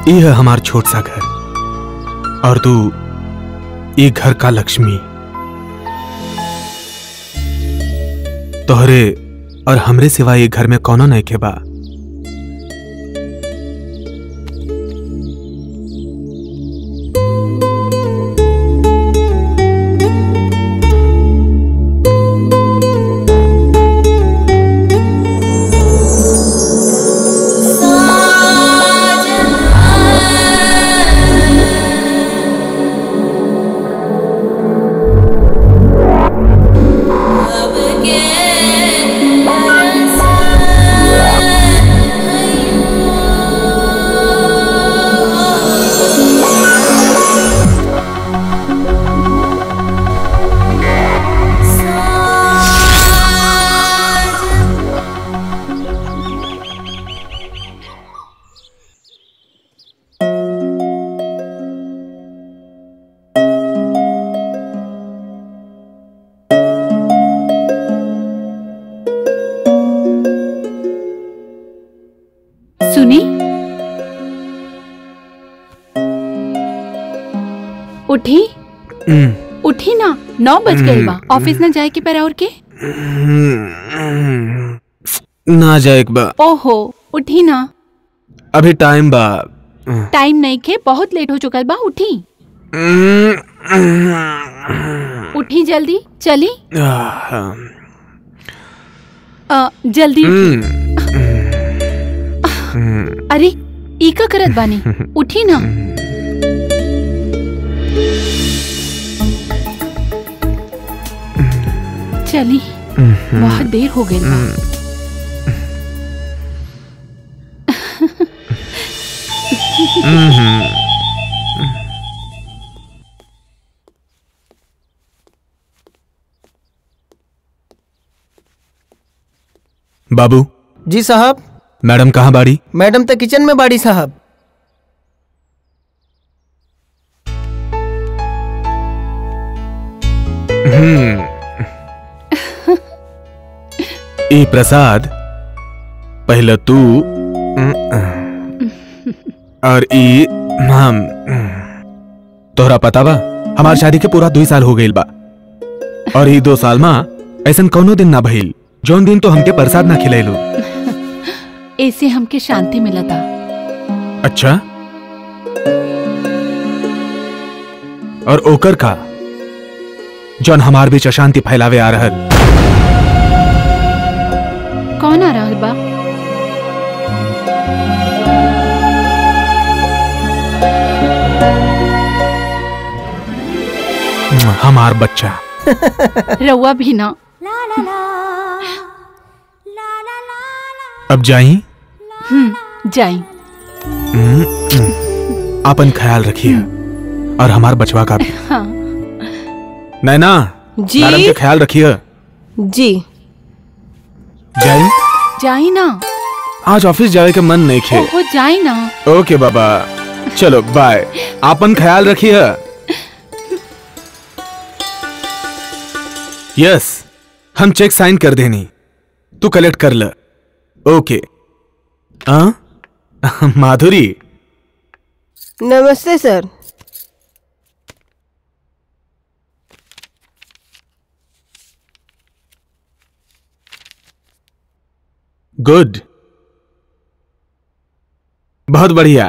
ये है हमार छोट सा घर और तू ये घर का लक्ष्मी तोहरे और हमरे सिवा ये घर में कौनो नहीं के बा सुनी उठी हम्म, उठी ना नौ बज गए बा ऑफिस ना जाए के पर और के ना जाए एक बा ओहो उठी ना अभी टाइम बा टाइम नहीं के बहुत लेट हो चुकल बा उठी उठी जल्दी चली अ, जल्दी उठी। अरे ई का करत बानी उठी ना चली बहुत देर हो गई बा बाबू जी साहब मैडम कहाँ बाड़ी मैडम तो किचन में बाड़ी साहब ई प्रसाद पहले तू और ई हम तोहरा पता बा हमार शादी के पूरा दो साल हो गईल बा और ई दो साल में ऐसन कौनो दिन ना भइल जौन दिन तो हमके प्रसाद ना खिलैलो ऐसे हमके शांति मिलता अच्छा और ओकर का जौन हमार बीच अशांति फैलावे आ रहल कौन आ रहल बा हमार बच्चा रउआ भी ना अब जाई हम्म जाई अपन ख्याल रखिए और हमार बचवा का भी हाँ नैना जी? मैडम का ख्याल रखिए जी जाई जाई ना आज ऑफिस जाए के मन नहीं खे ओहो जाई ना ओके बाबा चलो बाय आपन ख्याल रखिए यस हम चेक साइन कर देनी तू कलेक्ट कर ल ओके हाँ माधुरी नमस्ते सर गुड बहुत बढ़िया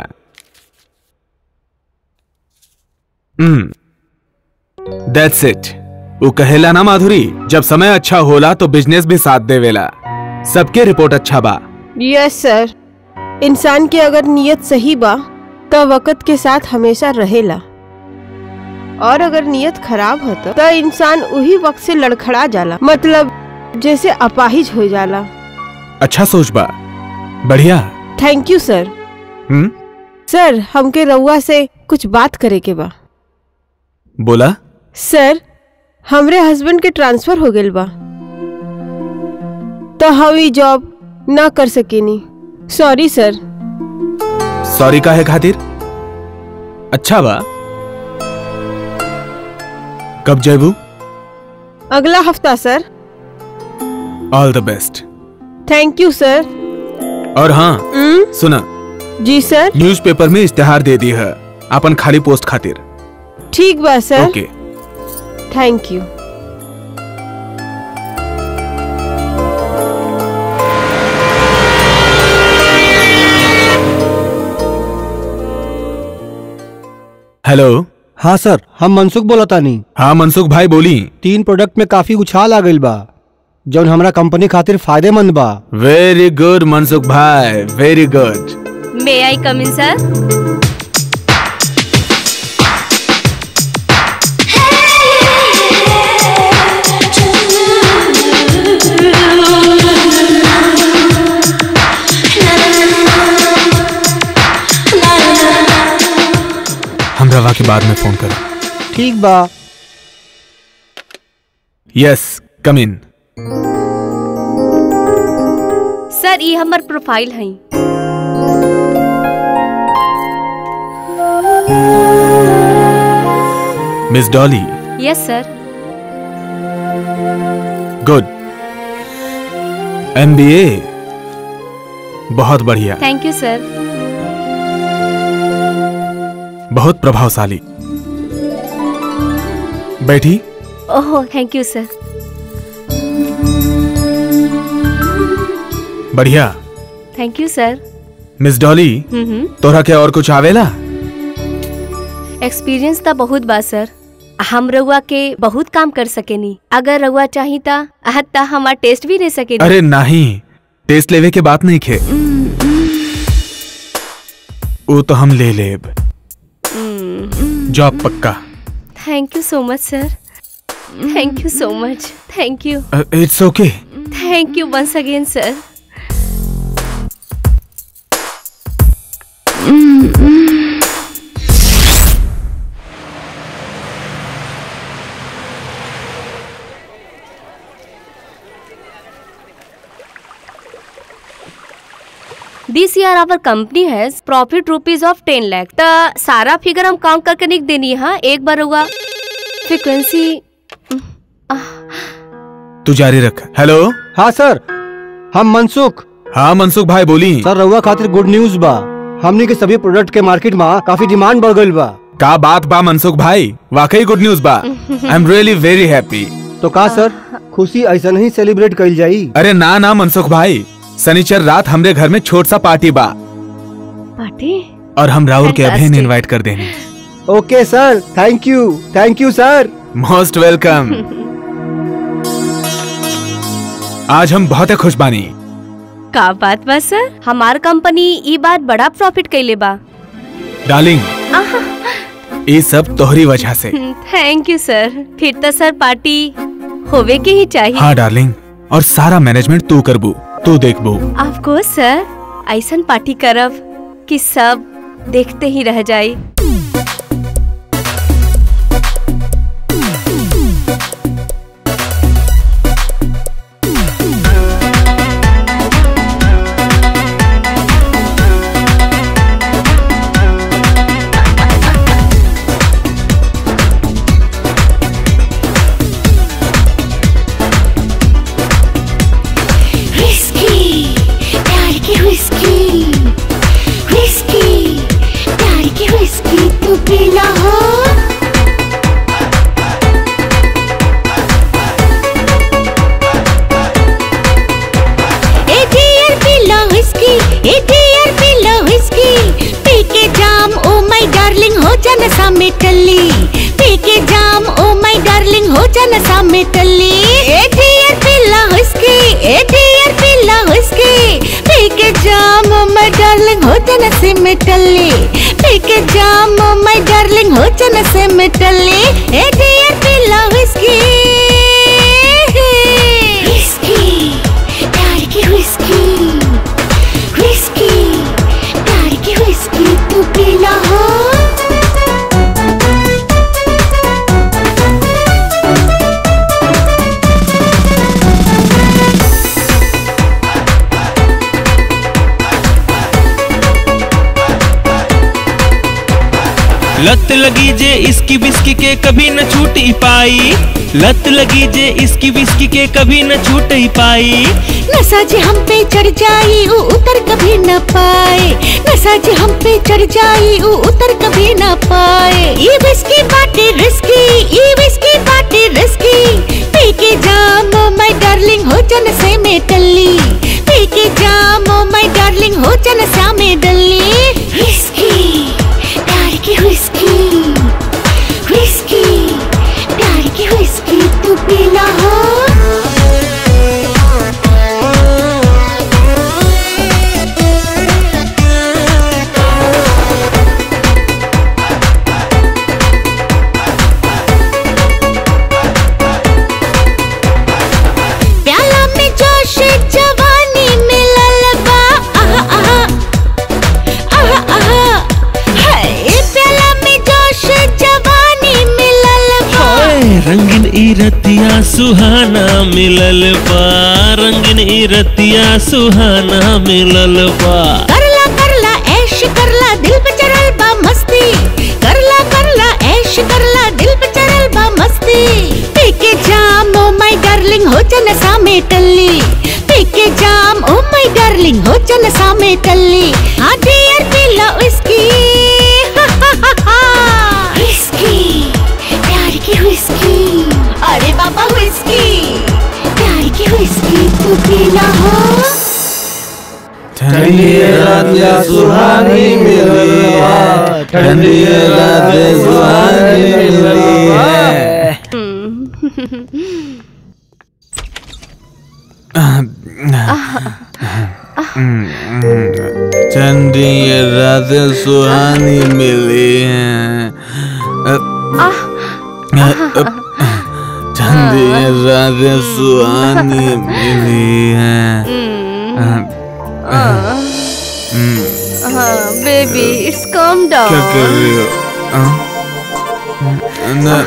हम्म दैट्स इट वो कहेला ना माधुरी जब समय अच्छा होला तो बिजनेस भी साथ देवेला सबके रिपोर्ट अच्छा बा यस सर इंसान की अगर नीयत सही बा तो वक्त के साथ हमेशा रहेला और अगर नीयत खराब हो तो, तो इंसान उही वक्त से लड़खड़ा जाला मतलब जैसे अपाहिज हो जाला अच्छा सोच बा बढ़िया थैंक यू सर हम्म सर हमके रउआ से कुछ बात करे के बा बोला सर हमरे हस्बैंड के ट्रांसफर हो गइल बा तो हम ई जॉब ना कर सकेनी सॉरी सर सॉरी का है खातिर अच्छा बा कब जेबू अगला हफ्ता sir all the best thank you sir और हाँ हम्म, सुना जी सर न्यूज़पेपर में इश्तेहार दे दी है अपन खाली पोस्ट खातिर ठीक बा sir okay thank you hello हाँ सर हम मनसुख बोला तानी हाँ मनसुख भाई बोली तीन प्रोडक्ट में काफी उछाल आ गइल बा जौन हमरा कंपनी खातिर फायदेमंद बा वेरी गुड मनसुख भाई वेरी गुड मे आई कम इन सर हम रवा के बाद में फोन करें ठीक बा यस कम इन सर ये हमर प्रोफाइल है miss Dolly yes sir good MBA बहुत बढ़िया थैंक यू सर बहुत प्रभावशाली बैठी ओह थैंक यू सर बढ़िया thank you sir miss Dolly hmm तोरा के और कुछ आवेला एक्सपीरियंस तो बहुत बा सर हम रउआ के बहुत काम कर सकेनी अगर रउआ चाही ता ता हमार टेस्ट भी ले सकेनी अरे नहीं टेस्ट लेवे के बात नहीं खे वो तो हम ले लेब जॉब पक्का थैंक यू सो मच सर thank you so much thank you it's okay thank you once again sir this year our company has profit rupees of ten lakh तो सारा फिगर हम काउंट करके नहीं देनी है हाँ? एक बार हुआ फ्रिक्वेंसी तू जारी रख हेलो हाँ सर हम मनसुख हाँ मनसुख भाई बोली सर रउआ खातिर गुड न्यूज बा हमनी के सभी प्रोडक्ट के मार्केट में काफी डिमांड बढ़ गइल बा का बात बा मनसुख भाई वाकई गुड न्यूज बा I am really very happy तो का सर खुशी ऐसा नहीं सेलिब्रेट कइल जाई अरे ना ना मनसुख भाई शनिचर रात हमरे घर में छोट सा पार्टी बा पार्टी और हम राहुल के अभिन Fantastic. इनवाइट कर देंगे okay sir thank you thank you sir most welcome आज हम बहुत खुश बानी का बात बा सर हमार कंपनी ई बात बड़ा प्रॉफिट कैले बा डार्लिंग ये सब तोहरी वजह से थैंक यू सर फिर तो सर पार्टी होवे के ही चाहिए हाँ डार्लिंग और सारा मैनेजमेंट तू करबू तू देखबू ऑफ कोर्स सर ऐसन पार्टी करब कि सब देखते ही रह जाए Whiskey, प्यार की whiskey, whiskey, प्यार की whiskey तू पीना हो ए डियर पीला whiskey, ए डियर पीला whiskey, पी के जाम ओ माय डार्लिंग हो जाना सामे टल्ली पी के जाम ओ माय डार्लिंग हो जाना सामे टल्ली ए डियर पीला whiskey, ए डियर पीला whiskey, पी के जाम ओ माय डार्लिंग हो जाना से में टल्ली पी के जाम ओ माय डार्लिंग हो जाना से में टल्ली ए डियर पीला whiskey. Whiskey, प्यार की whiskey, whiskey, प्यार की whiskey तू पीना हो लत लगी जे इसकी बिस्की के कभी न छूट ही पाई लत लगी जे इसकी बिस्की के कभी न छूट ही पाई नशा जे हम पे चढ़ जाई ऊ उतर कभी न पाए नशा जे हम पे चढ़ जाई ऊ उतर कभी न पाए ये विस्की बाटे रिस्की ये विस्की बाटे रिस्की पी के जाम माय डार्लिंग हो जन से में टल्ली पी के जाम माय डार्लिंग हो जन सा में डल्ली विस्की प्यार की विस्की विस्की प्यार की विस्की तू पीना हो प्याला में जोश जवानी में ललबा आहा आहा आहा आहा हाय प्याला में जोश जवानी में ललबा हाय, रंगीन ई रतिया सुहाना मिलल बा रंगीन ई रतिया सुहाना मिलल बा करला करला ऐश करला दिल पे चढ़ल बा मस्ती करला करला ऐश करला दिल पे चढ़ल बा मस्ती पी के जाम ओ माय डार्लिंग हो जन सा में टल्ली पी के जाम ओ माय डार्लिंग हो जन सा में टल्ली हाँ डियर पी लो इसकी विस्की प्यार की विस्की अरे बाबा विस्की प्यार की विस्की तू पीना हो ठंडी रात या सुहानी मिली है ठंडी रात या सुहानी मिली है ठंडी रात सुहानी मिली है ठंडी रात सुहानी मिली है बेबी इट्स कम क्या डाउन कर रही हो हाँ? न-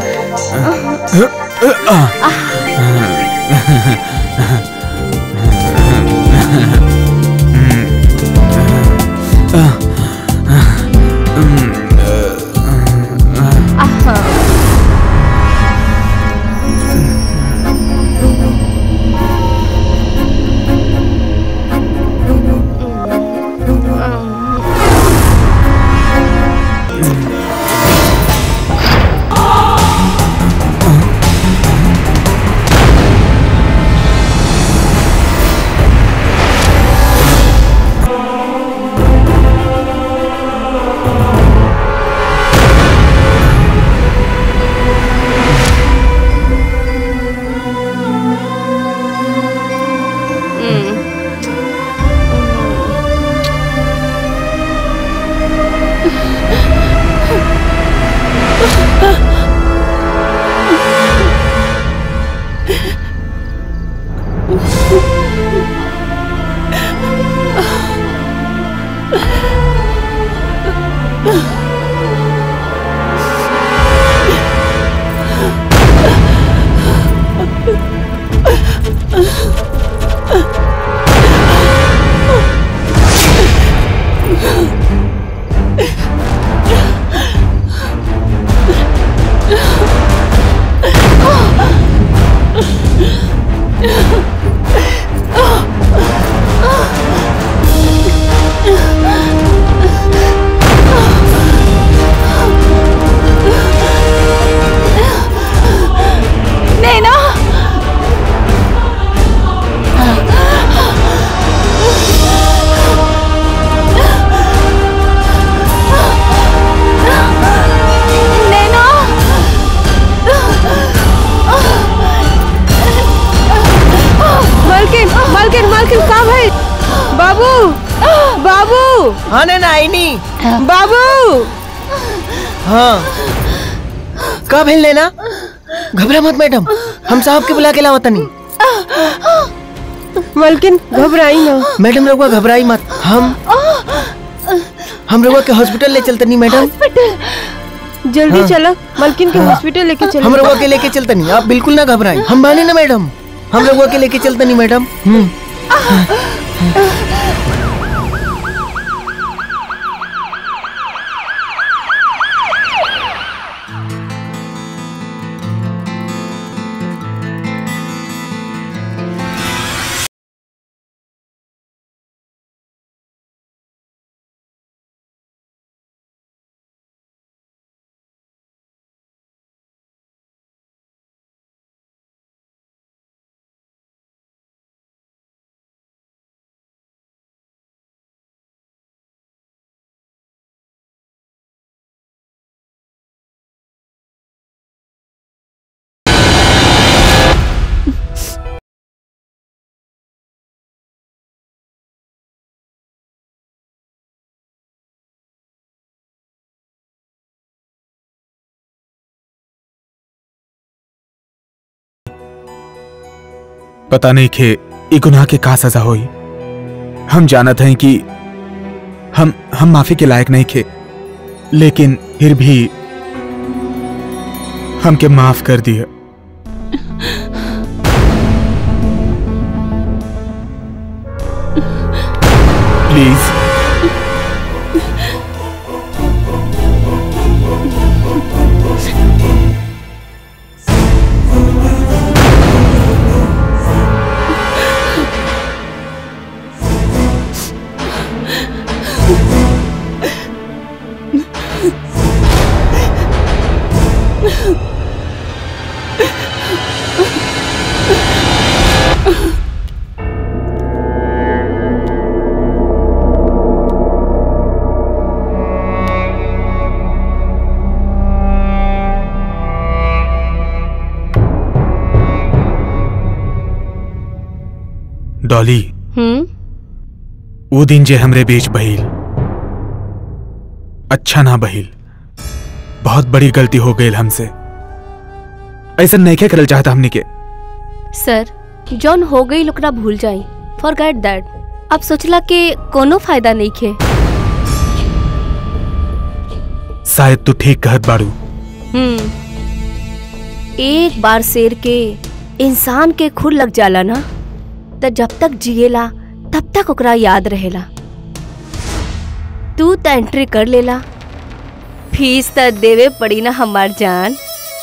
नैना नैना मालकिन मालकिन मालकिन का भाई बाबू बाबू हाँ ना आई नहीं बाबू हाँ कब हिल लेना घबरा मत मैडम हम साहब के बुला के लावत नहीं मालकिन घबराई ना मैडम रघुआ घबराई मत हम हम रघुआ के हॉस्पिटल ले चलते नहीं मैडम जल्दी हाँ। चलो मालकिन के हॉस्पिटल लेके चलो हम रघुआ के लेके चलते नहीं आप बिल्कुल ना घबराएं हम माने ना मैडम हम रघुआ के लेके चलते नहीं मैडम हम्म पता नहीं खे ई गुनाह के का सजा होई हम जानत हैं कि हम हम माफी के लायक नहीं खे लेकिन फिर भी हमके माफ कर दिया प्लीज डॉली हम्म वो दिन जे हमरे बीच बहिल अच्छा ना बहिल बहुत बड़ी गलती हो गई हमसे ऐसा नहीं के करल चाहता हमने के सर जौन हो गई ओकरा भूल जाई फॉर गेट दैट अब सोचला के कोनो फायदा नहीं खे शायद तू ठीक कहत बाड़ू हम्म एक बार शेर के इंसान के खुर लग जाला ना त जब तक जिएला तब तक ओकरा याद रहेला तू त एंट्री कर लेला फीस त देवे पड़ी ना हमार जान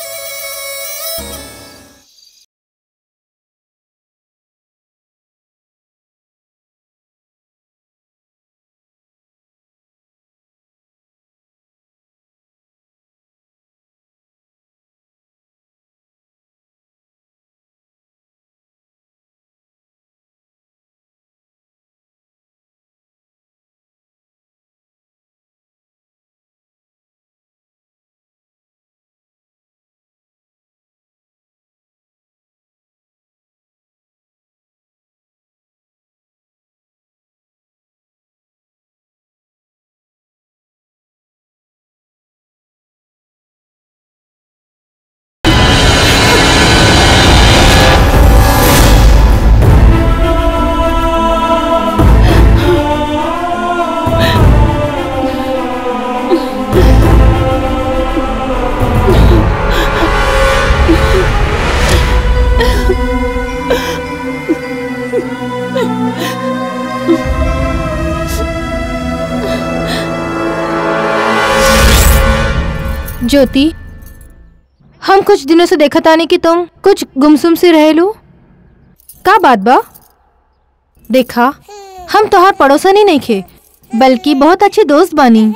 ज्योति हम कुछ दिनों से देखत आने कि तुम कुछ गुमसुम से रहेलू का बात बा देखा हम तोहार पड़ोसन ही नहीं खे बल्कि बहुत अच्छे दोस्त बानी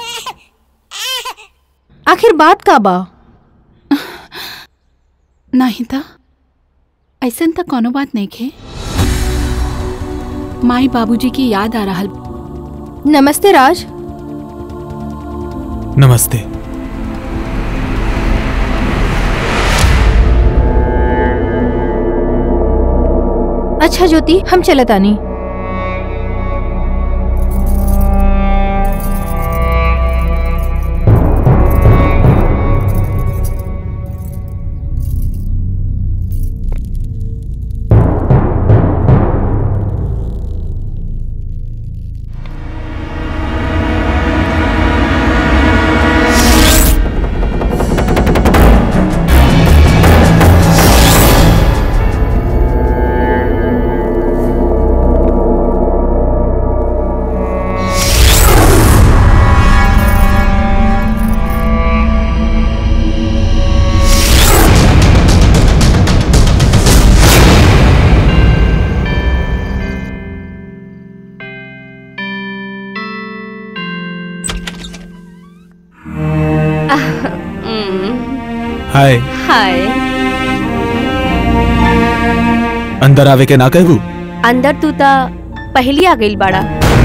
आखिर बात का बा नहीं था ऐसन त कोनो बात नहीं खे माई बाबूजी की याद आ रहल नमस्ते राज नमस्ते अच्छा ज्योति हम चलत आनी हाय हाय अंदर आवे के ना कहबू अंदर तू ता पहली आ गई बाड़ा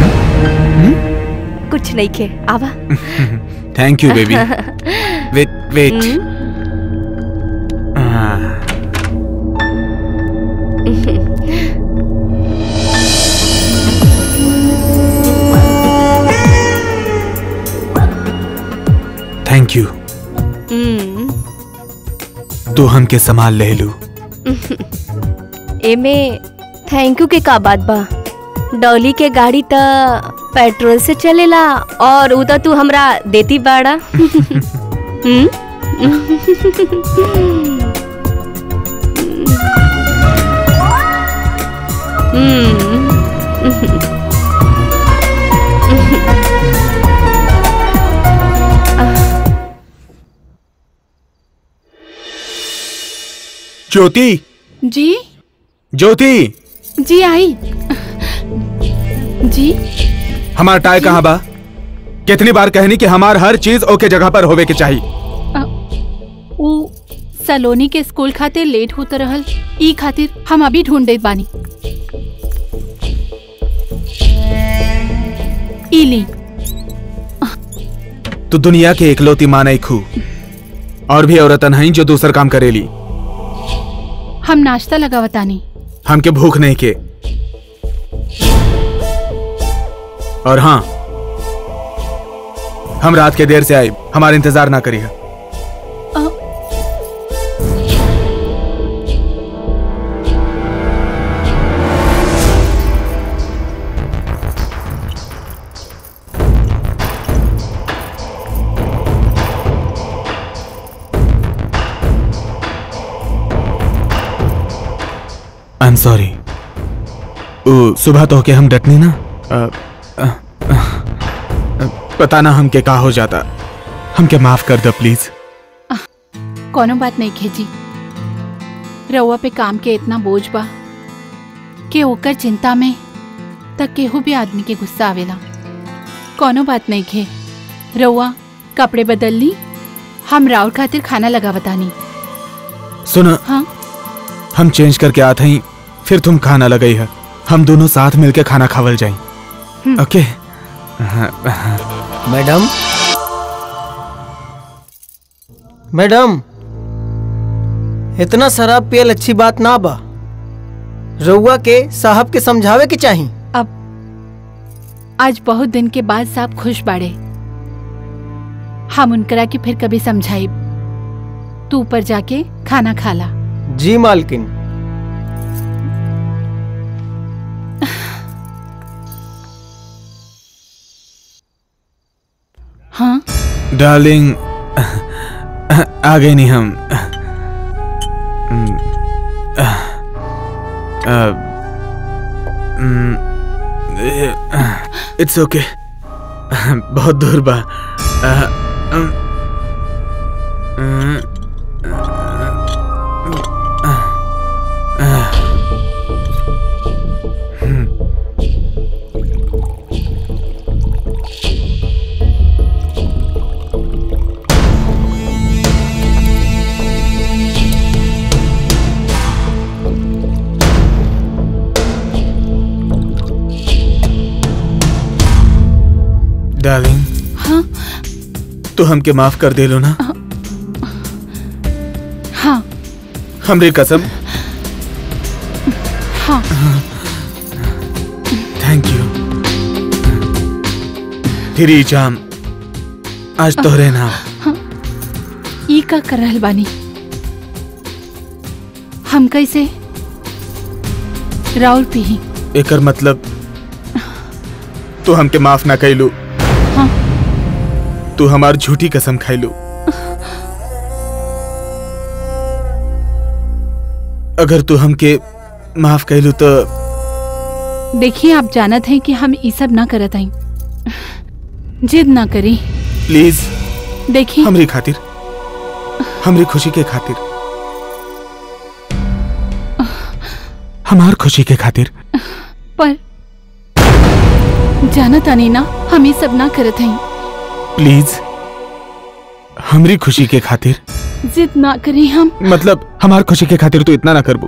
कुछ नहीं खे आवा thank you baby wait wait thank you hmm, तू हमके संभाल ले लू एमे थैंक यू के का बात बा डॉली के गाड़ी त पेट्रोल से चलेला और उ त तू हमरा देती बाड़ा हम्म? हम्म ज्योति जी ज्योति जी आई जी हमार टाय कहाँ बा कितनी बार कहनी कि हमार हर चीज ओके जगह पर होवे के चाहिए उ सलोनी के स्कूल खातिर लेट होत रहल ई खातिर हम अभी ढूंढ देत बानी ई ली तू दुनिया के इकलौती माँ नहीं खू और भी औरतन हैं जो दूसर काम करेली हम नाश्ता लगावतानी हमके भूख नहीं के और हाँ हम रात के देर से आए हमारा इंतजार ना करिए आई एम सॉरी ओ सुबह तो के हम डटनी ना अ, अ, अ, अ, पता ना हमके का हो जाता हमके माफ कर दो प्लीज कोनो बात नहीं खेजी रउआ पे काम के इतना बोझ बा कि ओकर चिंता में तक केहू भी आदमी के गुस्सा आवेला कोनो बात नहीं खे रउआ कपड़े बदल ली हम राउर खातिर खाना लगावतानी सुनो हाँ हम चेंज करके आते हैं फिर तुम खाना लगाई है हम दोनों साथ मिलके खाना खावल जाए ओके मैडम मैडम इतना शराब पियल अच्छी बात ना बा रउआ के साहब के समझावे के चाही अब आज बहुत दिन के बाद साहब खुश बाड़े हम उनकरा के फिर कभी समझाई तू ऊपर जाके खाना खाला जी मालकिन हाँ डार्लिंग आ गए नहीं हम इट्स ओके बहुत दूर बा अ, अम, डार्लिंग हाँ तू हमके माफ कर दे लो ना हाँ हमरे कसम हाँ थैंक यू फिर जाम आज तोहरे नाम ई का कर रहल बानी हम कैसे राउर पी एकर मतलब तू हमके माफ ना कैलू हाँ तू हमार झूठी कसम खैलू अगर तू हमके माफ कैलू तो देखिए आप जानत हैं कि हम ई सब ना करत हई जिद ना करी प्लीज देखिए हमरी खातिर हमरी खुशी के खातिर हमार खुशी के खातिर पर जानत आनी ना हम ई सब ना करत हई प्लीज हमरी खुशी के खातिर जिद ना करी हम मतलब हमार खुशी के खातिर तू इतना ना करबू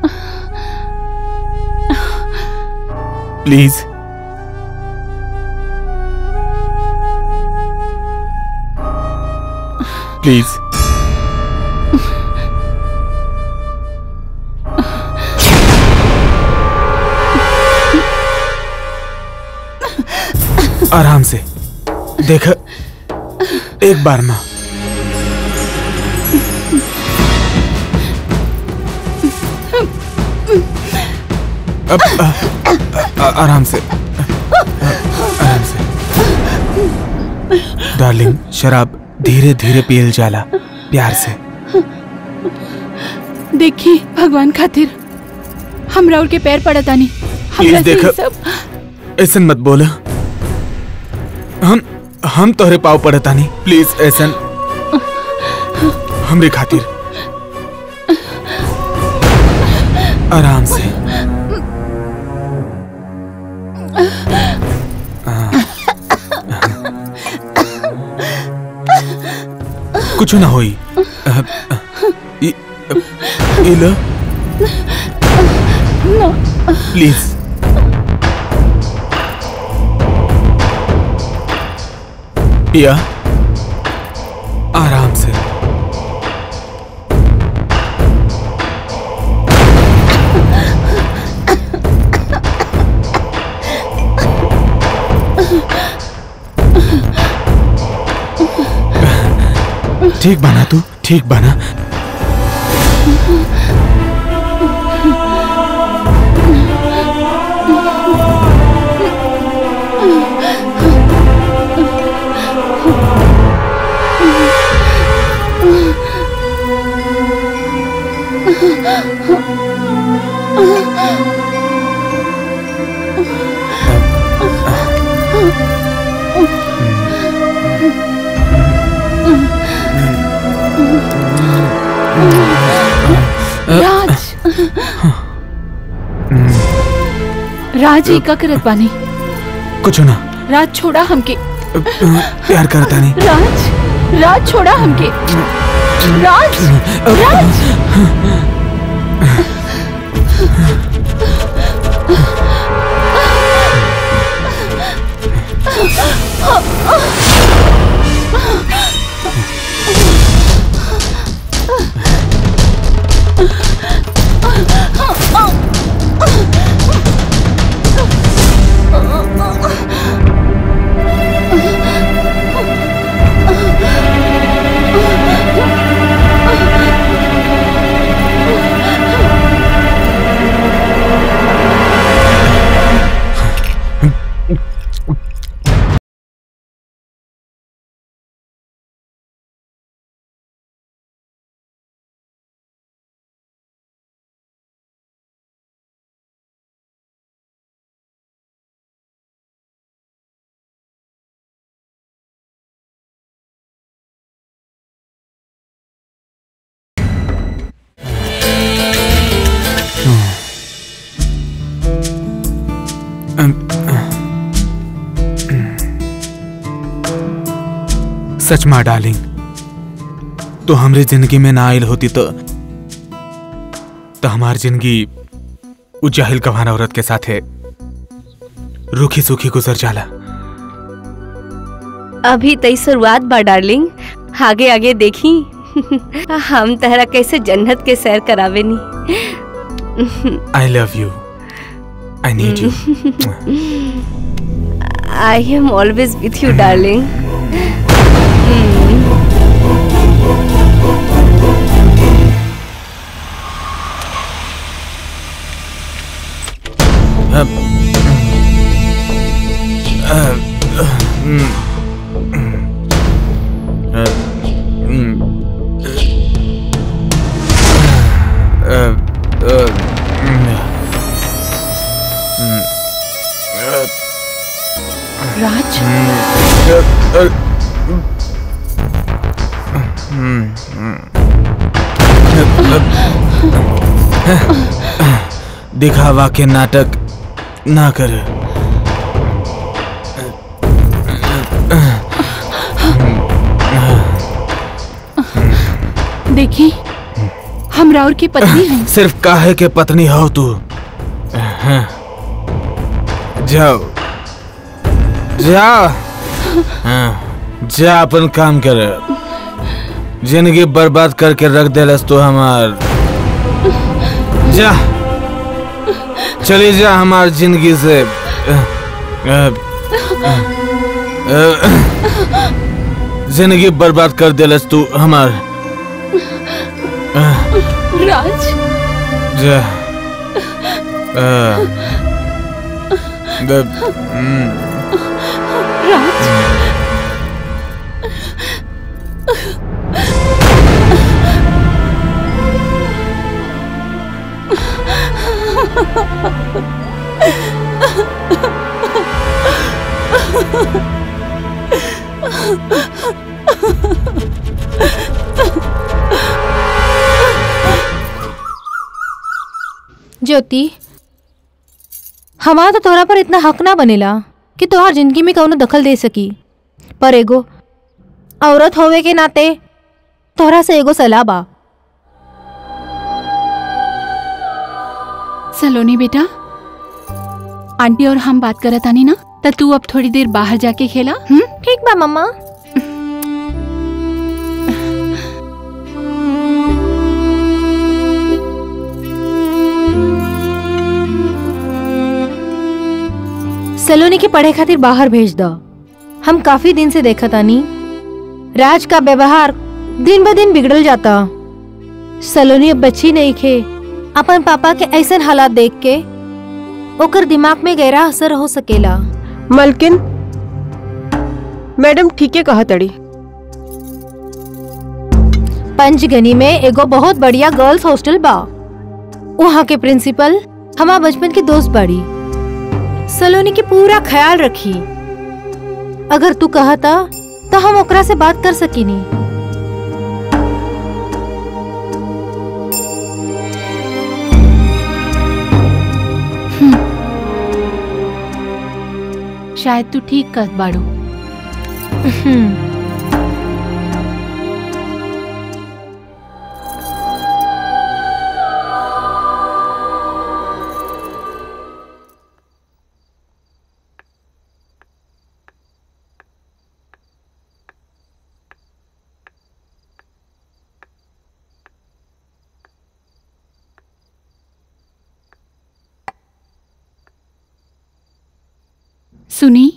प्लीज प्लीज आराम से देख एक बार ना अब आ, आ, आराम से आराम से डार्लिंग शराब धीरे धीरे पियल जाला प्यार से देखी भगवान खातिर हम राउर के पैर पड़त आनी हमरा से देखो। ई सब ऐसन मत बोला हम हम तोहरे पाव पड़ता नहीं प्लीज ऐसन हमरे खातिर आराम से कुछ ना होई इ- इला प्लीज पिया आराम से ठीक बना तू ठीक बना राज राज ही का करत बानी कुछ ना राज छोड़ा हमके प्यार करता नहीं राज राज छोड़ा हमके राज राज सच माँ डार्लिंग तो हमरे जिंदगी में ना आयल होती तो तो हमार जिंदगी उ जाहिल कवाना औरत के साथे रूखी सूखी गुजर जाला अभी तई शुरुआत बा डार्लिंग आगे आगे देखी हम तहरा कैसे जन्नत के सैर करावे नी I love you I need you I am always with you darling राज दिखावा के नाटक ना कर देखी हम राउर की पत्नी हैं सिर्फ काहे के पत्नी हो तू जाओ जा हाँ, जा अपन काम कर जिंदगी बर्बाद करके रख देलस तो हमार जा चली जा हमार जिंदगी से जिंदगी बर्बाद कर देलस तू हमार राज जा अ, द- हम्म, ज्योति हमारा तो तोहरा पर इतना हक ना बनेला कि तोहार जिंदगी में कौनो दखल दे सकी पर एगो औरत होवे के नाते तोहरा से एगो सलाह बा सलोनी बेटा आंटी और हम बात करत आनी ना त तू अब थोड़ी देर बाहर जाके खेला हम्म ठीक बा मम्मा सलोनी के पढ़े खातिर बाहर भेज दो हम काफी दिन से देखा तानी राज का व्यवहार दिन ब दिन बिगड़ल जाता सलोनी अब बच्ची नहीं खे अपन पापा के ऐसन हालात देख के ओकर दिमाग में गहरा असर हो सकेला मलकिन मैडम ठीके कहा तड़ी पंचगनी में एगो बहुत बढ़िया गर्ल्स हॉस्टल बा वहाँ के प्रिंसिपल हमार बचपन के दोस्त बाड़ी सलोनी के पूरा ख्याल रखी अगर तू कहता तो हम ओकरा से बात कर सकीनी शायद तू ठीक कर बाड़ू हम्म, सुनी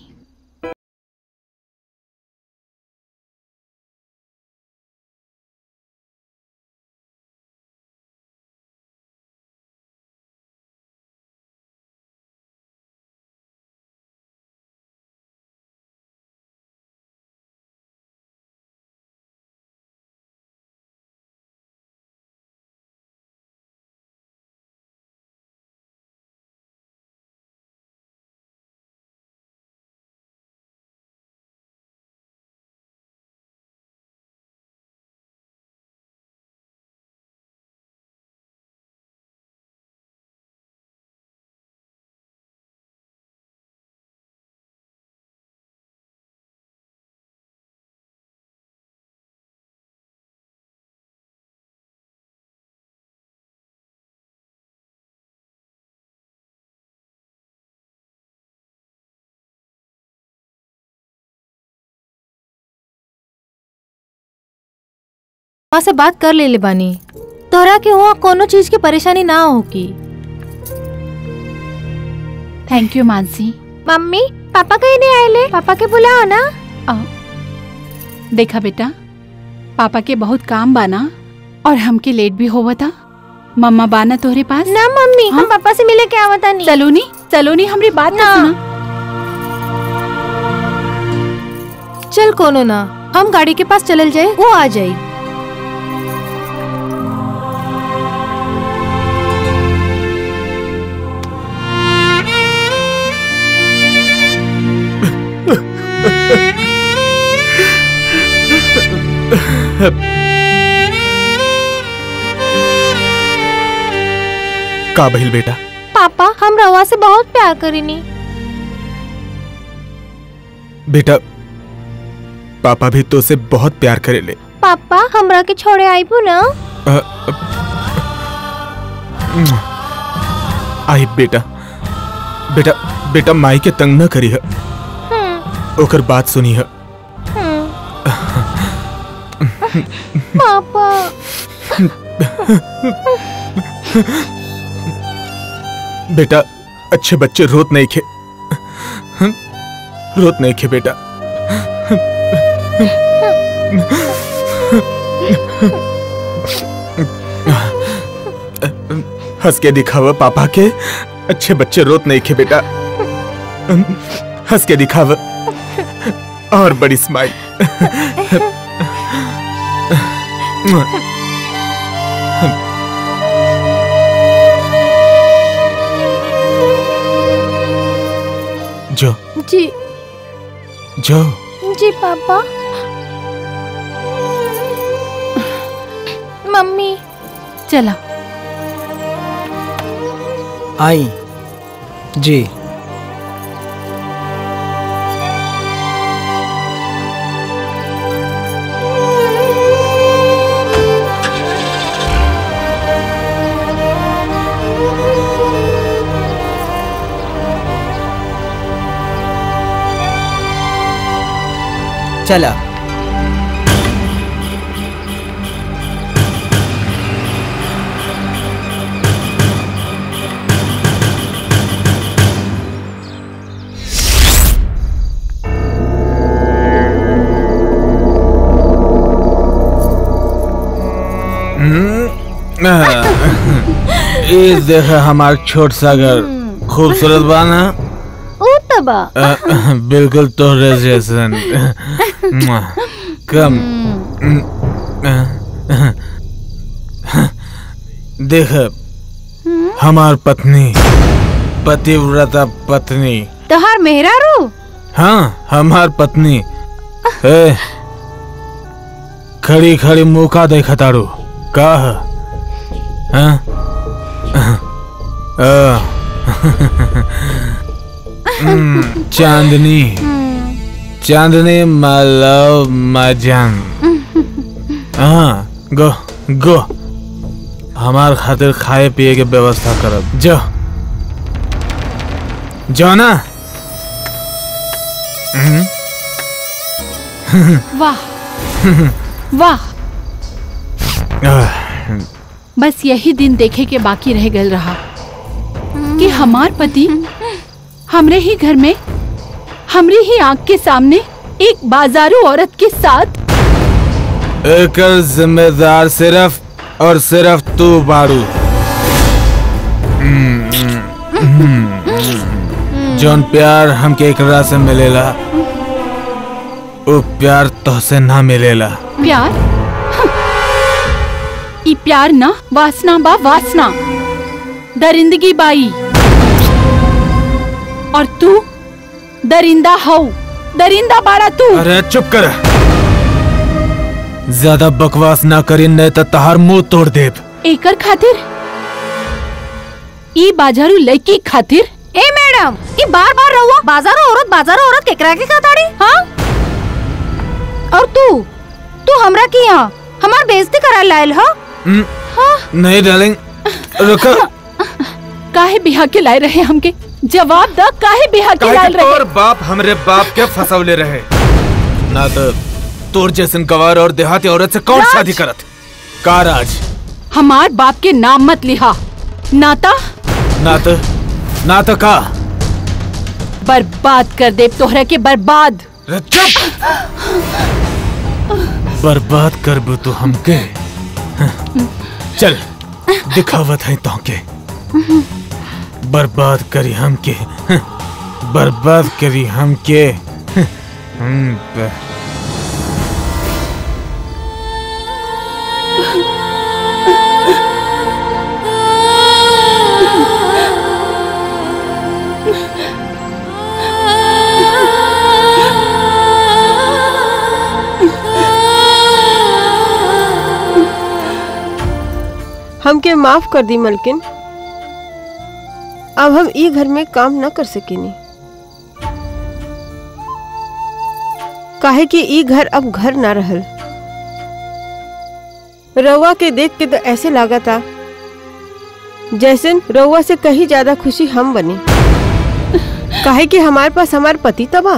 वहाँ से बात कर ले ले बानी तोहरा के वहाँ कोनो चीज की परेशानी ना होगी thank you Mansi mummy papa कहीं नहीं आए ले पापा के बुलाओ ना आ, देखा बेटा पापा के बहुत काम बाना और हमके लेट भी होवा था मम्मा बाना तोहरे पास ना मम्मी हाँ? हम पापा से मिले के आवता नहीं सलोनी सलोनी हमारी बात ना ना। सुना चल कोनो ना हम गाड़ी के पास चलल जाए वो आ जाए का भइल बेटा पापा हम रवा से बहुत प्यार करेनी बेटा पापा भी तो से बहुत प्यार करेले पापा हमरा के छोड़े आईबू ना अ, अ, आई बेटा बेटा बेटा माई के तंग न करी है हम्म, ओकर बात सुनी है हम्म। पापा बेटा अच्छे बच्चे रोत नहीं खे हम्म, रोत नहीं खे बेटा हंस के दिखावा पापा के अच्छे बच्चे रोत नहीं खे बेटा हंस के दिखाव और बड़ी स्माइल जो जी जो जी पापा मम्मी चला आई जी चला ये देखा हमार छोट सागर खूबसूरत बाना ओ तबा बिल्कुल तोहरे जैसन कम देख हमार पत्नी पतिव्रता पत्नी तोहार मेहरारू हाँ हमार पत्नी ए, खड़ी खड़ी मुका देखा तारू का ह? हाँ? आ, हम्म, चांदनी चांदनी माय लव माय जान हाँ गो गो हमार खातिर खाए पिए के व्यवस्था करब जो जो ना हम्म, वाह वाह आह, बस यही दिन देखे के बाकी रह गल रहा कि हमार पति हमरे ही घर में हमरी ही आंख के सामने एक बाजारू औरत के साथ एकर जिम्मेदार सिर्फ और सिर्फ तू बारू जौन प्यार हमके एकरा से मिलेला वो प्यार तोहसे ना मिलेला प्यार हं। ई प्यार ना वासना बा वासना दरिंदगी बाई और तू दरिंदा हो दरिंदा बाड़ा तू अरे चुप कर ज्यादा बकवास ना करी नहीं तो तहार मुंह तोड़ देब एकर खातिर ई बाजारू लड़की खातिर ए मैडम ये बार बार रहुआ बाजारो औरत बाजारो औरत केकरा के खाताड़ी हाँ और तू तू हमरा की यहाँ हमार बेइज्जती करा लायल हो हम्म, नहीं डार्लिंग रुको काहे बिहा के लाए रहे हमके जवाब द काहे बिहा के काहे लाए कि रहे तोर बाप हमरे बाप के फसवले रहे ना तो तोर जैसन गवार और देहाती औरत से कौन राज! शादी करत का राज हमार बाप के नाम मत लिहा नाता ना तो ना तो का बर्बाद कर दे तोहरा के बर्बाद रे चुप बर्बाद करबू तू हमके चल दिखावत है तोके बर्बाद करी हमके बर्बाद करी हमके हम्म, ब- हमके माफ कर दी मलकिन अब हम ई घर में काम न कर सकेनी काहे कि ई घर अब घर ना रहल रउआ के देख के तो ऐसे लागा था जैसे रउआ से कहीं ज्यादा खुशी हम बनी काहे कि हमारे पास हमार पति तबा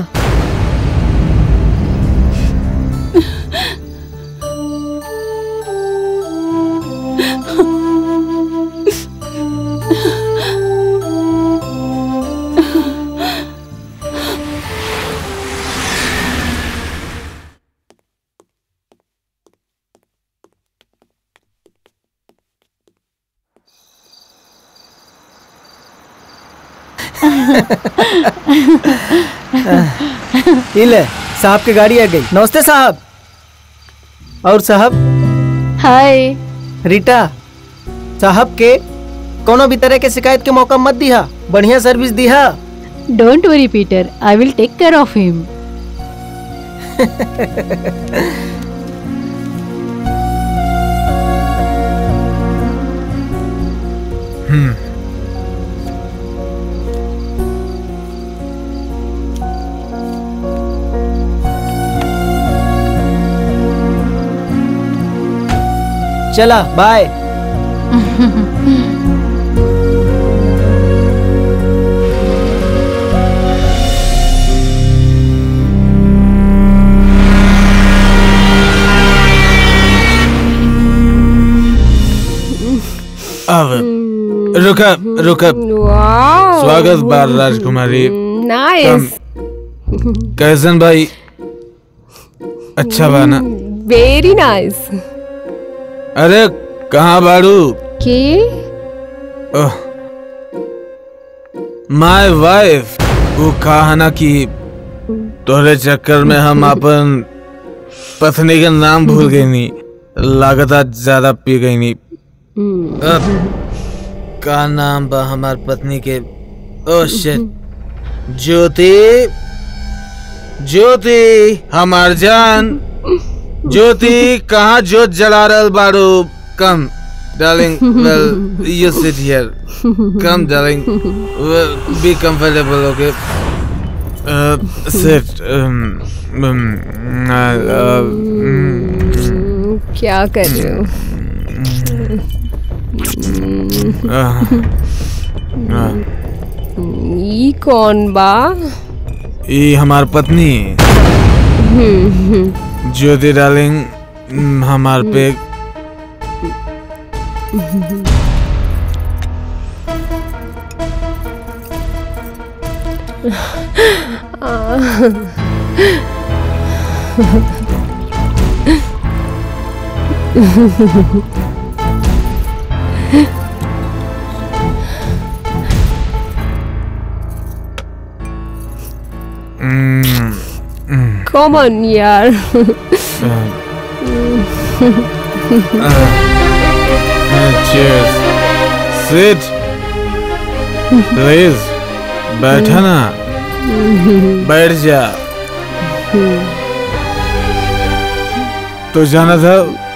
ये ले साहब की गाड़ी आ गई नमस्ते साहब और साहब हाय रीटा साहब के कोनो भी तरह के शिकायत के मौका मत दिहा बढ़िया सर्विस दिहा don't worry Peter I will take care of him hmm चला बाय अब रुका रुका स्वागत बार राजकुमारी नाइस कैसन भाई अच्छा बा ना वेरी नाइस अरे कहाँ बाड़ू के माय वाइफ वो कहा ना कि तोहरे चक्कर में हम अपन पत्नी का नाम भूल गई नी लागता ज्यादा पी गई नी अब का नाम बा हमार पत्नी के ओ शिट ज्योति ज्योति हमार जान ज्योति कहाँ जोत जला रहल बाड़ू come darling well you sit here come darling well, be comfortable okay uh, sit um, um, uh, uh, mm, क्या कर रहे हो uh, uh, ई कौन बा ये हमार पत्नी ज्योति डार्लिंग mm, हमार पे mm, mm, कम ऑन यार uh, uh, cheers sit please बैठा ना बैठ जा तो जाना था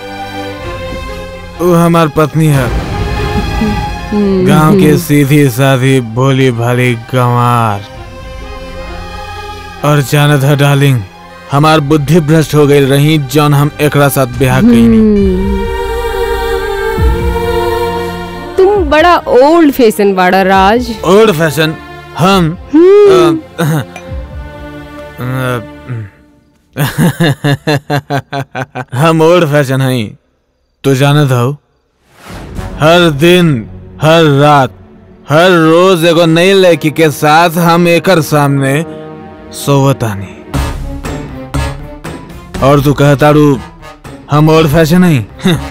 वो हमार पत्नी है गांव के सीधी साधी भोली भाली गंवार और जाना था डार्लिंग हमार बुद्धि भ्रष्ट हो गई रही जौन हम एकरा साथ ब्याह कईनी तुम बड़ा ओल्ड फैशन बाड़ा राज ओल्ड फैशन हम अ, अ, हम ओल्ड फैशन हई तो जानत हो हर दिन हर रात हर रोज एगो नई लड़की के साथ हम एकर सामने सोवतानी और तू कहताड़ू हम ओल्ड फैशन हई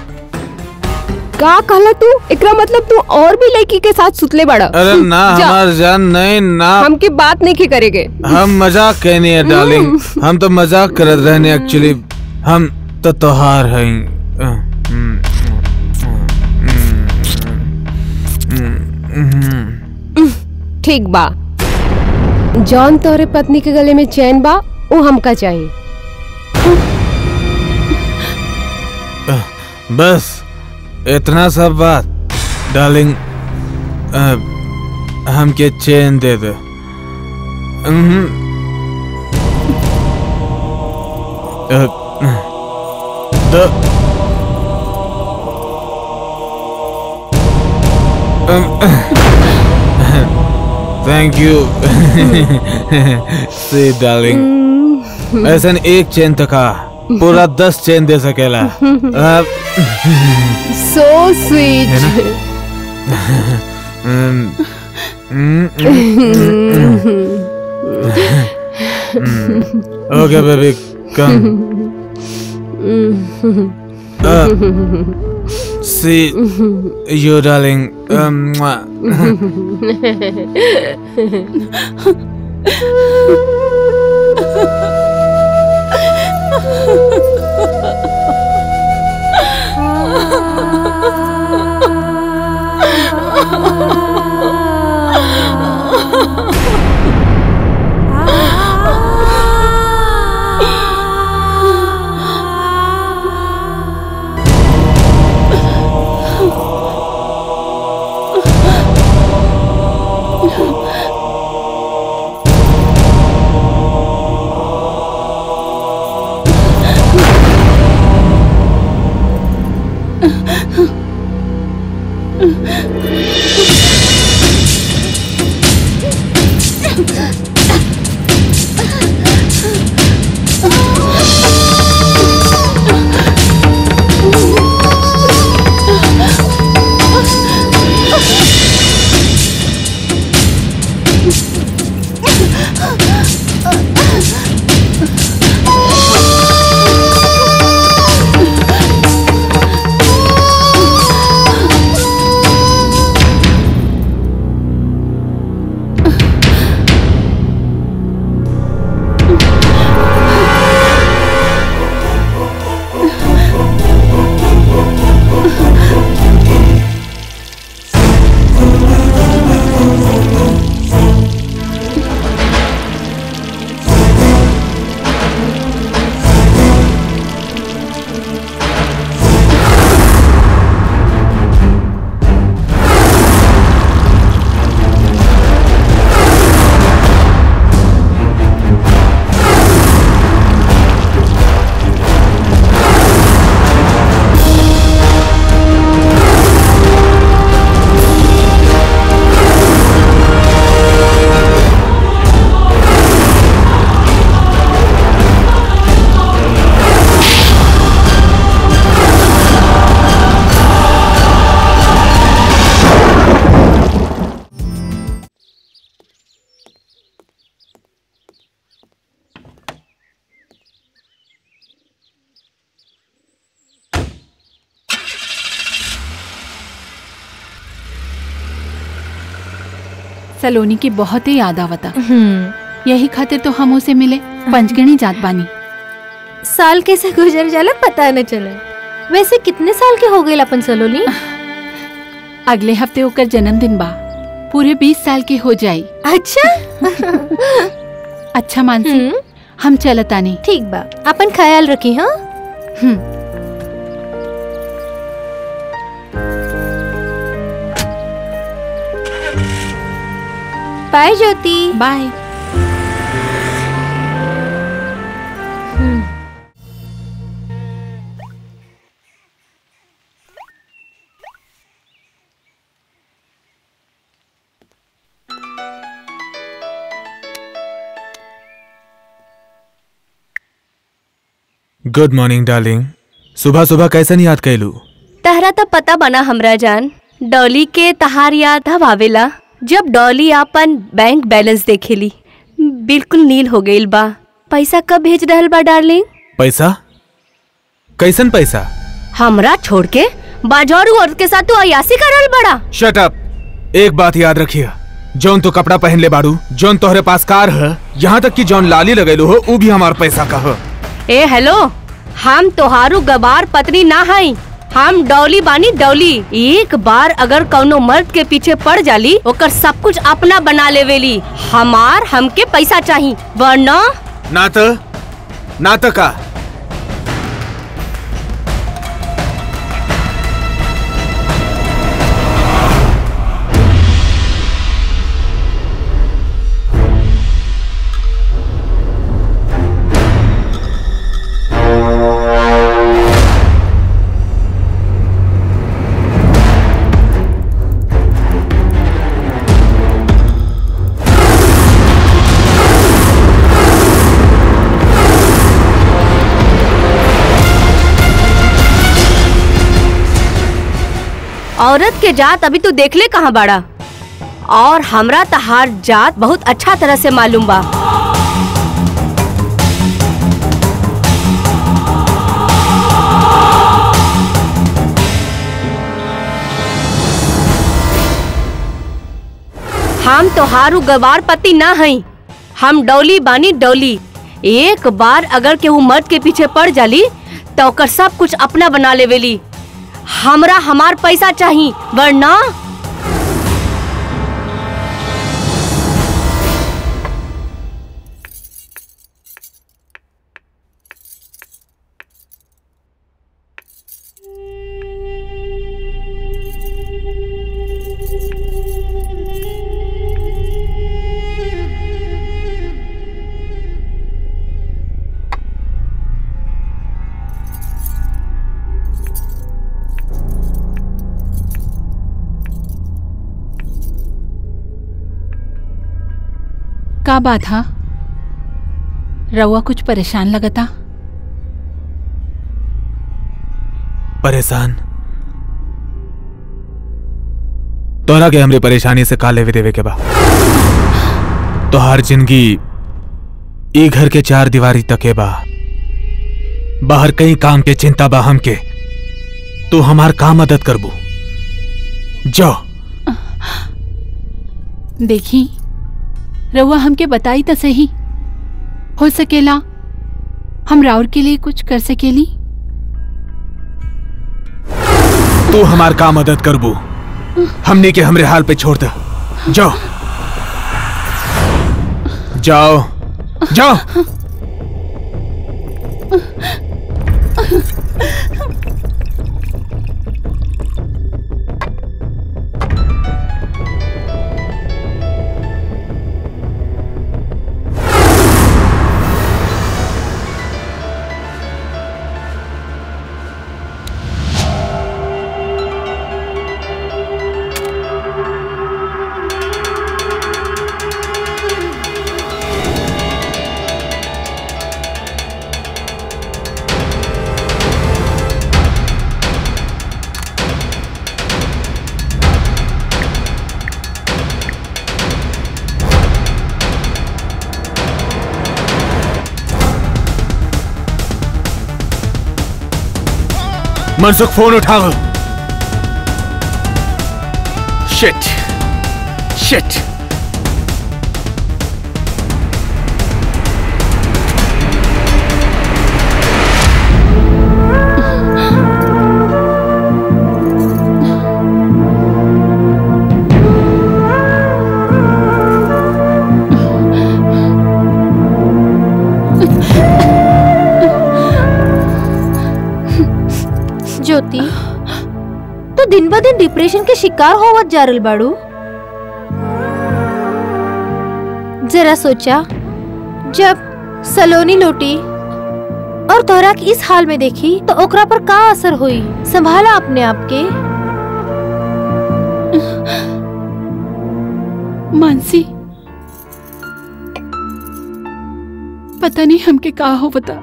का कहला तू एकरा मतलब तू और भी लड़की के साथ सुतले बाड़ा अरे ना जा, हमार जान नहीं ना हमके बात नहीं के करेगे हम मजाक कहनी है डार्लिंग हम तो मजाक करत रहने एक्चुअली हम तो तोहार हैं ठीक बा जॉन तोहरे पत्नी के गले में चैन बा वो हमका चाहिए बस इतना सब बात डार्लिंग अ, हमके चैन दे दे हम्म। अ, तो थैंक यू सी डार्लिंग ऐसा एक चेन तो का पूरा दस चेन दे सकेला अब so sweet hmm, hmm, okay baby come See you, darling. Um, mwah. Saloni की बहुत ही याद आवता यही खातिर तो हम उसे मिले पंचगणी जात बानी साल कैसे गुजर जाला पता न चले वैसे कितने साल के हो गए अपन सलोनी अगले हफ्ते होकर जन्मदिन बा पूरे बीस साल के हो जाई अच्छा अच्छा मानसी हम्म, हम चलतानी ठीक बा अपन ख्याल रखी हाँ हम्म bye Jyoti bye good morning darling सुबह सुबह कैसे नहीं याद कैलू तहरा तो पता बना हमरा जान डॉली के तहार याद अब आवेला जब डॉली आपन बैंक बैलेंस देखेली बिल्कुल नील हो गईल बा पैसा कब भेज रहल बा डार्लिंग पैसा कैसन पैसा हमरा छोड़ के बाजारू औरत के साथ तू अयासी कर रहल बड़ा शट अप एक बात याद रखिए जौन तो कपड़ा पहन ले बाड़ू जौन तोहरे पास कार है यहाँ तक कि जौन लाली लगेलू हो वो भी हमार पैसा का है ए हेलो हम तोहारू गबार पत्नी ना हई हम डौली बानी डौली एक बार अगर कौनो मर्द के पीछे पड़ जाली ओकर सब कुछ अपना बना लेवेली हमार हमके पैसा चाही वरना ना तो ना तो का औरत के जात अभी तू देख ले कहाँ बाड़ा और हमरा तहार जात बहुत अच्छा तरह से मालूम बा हम तोहारू गवार पति ना हई हम डौली बानी डौली एक बार अगर केहू मर्द के पीछे पड़ जाली तो ओकर सब कुछ अपना बना लेवेली हमरा हमार पैसा चाही वरना का बात हा रउआ कुछ परेशान लगता परेशान तोरा के हमरे परेशानी से का लेवे देवे के बा तोहार जिंदगी ई घर के चार दीवारी तके बा बाहर कई काम के चिंता बा हमके तू हमार का मदद करबू जाओ देखी रउआ हमके बताई तो सही हो सकेला हम राउर के लिए कुछ कर सकेली तू हमार का मदद करबू हमने के हमरे हाल पे छोड़ दे जाओ जाओ जाओ मनसुख फोन उठाओ शिट शिट ज्योति तो दिन ब दिन डिप्रेशन के शिकार होवत जा रहल बाड़ू जरा सोचा जब सलोनी लौटी और तोहरा के इस हाल में देखी तो ओकरा पर का असर हुई संभाला अपने आप के मानसी पता नहीं हमके का हो बता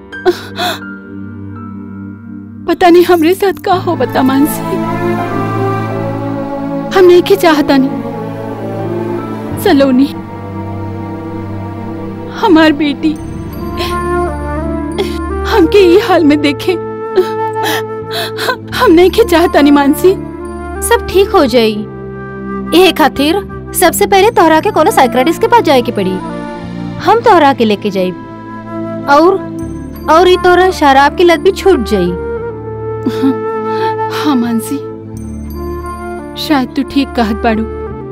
पता नहीं हमरे साथ का हो बता मानसी हम नहीं के चाहता नहीं सलोनी हमार बेटी हमके ये हाल में देखे हम नहीं के चाहता नहीं मानसी सब ठीक हो जाई ये खातिर सबसे पहले तोहरा के कोनो साइक्रेटिस्ट के पास जाए के पड़ी हम तोहरा के लेके जाई और और ये तोहरा शराब की लत भी छूट जाई हाँ मानसी शायद तू ठीक कहत बाड़ू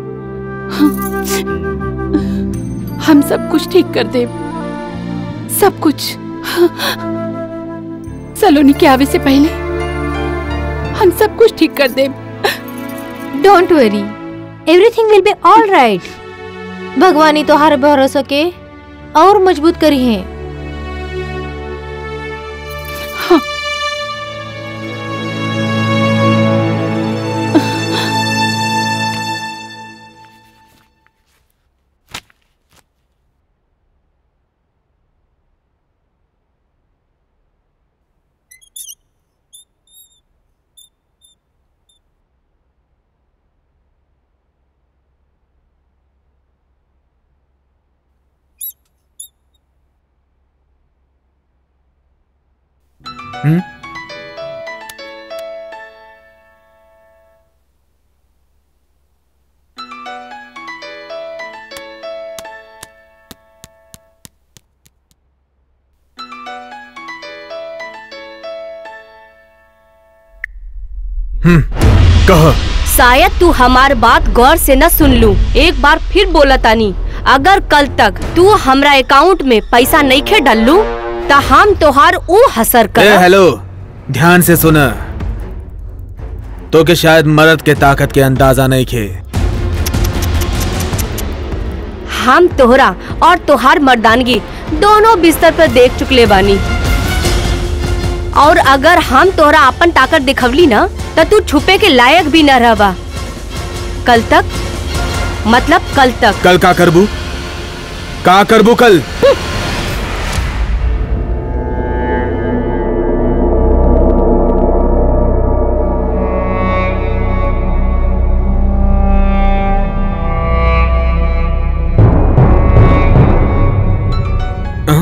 हम सब कुछ ठीक कर दे सब कुछ सलोनी के आवे से पहले हम सब कुछ ठीक कर दे don't worry everything will be all right भगवान ही तोहार भरोसा के और मजबूत करी है हम्म हम्म कह शायद तू हमार बात गौर से न सुन लू एक बार फिर बोला तानी अगर कल तक तू हमरा अकाउंट में पैसा नहीं खे डलू त हम तोहार ऊ हसर ए कर हेलो ध्यान से सुन तो के शायद मर्द के ताकत के अंदाजा नहीं खे हम तोहरा और तोहार मर्दानगी दोनों बिस्तर पर देख चुकले बानी और अगर हम तोहरा अपन ताकत दिखवली ना त तू छुपे के लायक भी न रहबा कल तक मतलब कल तक कल का करबू का करबू कल हाँ?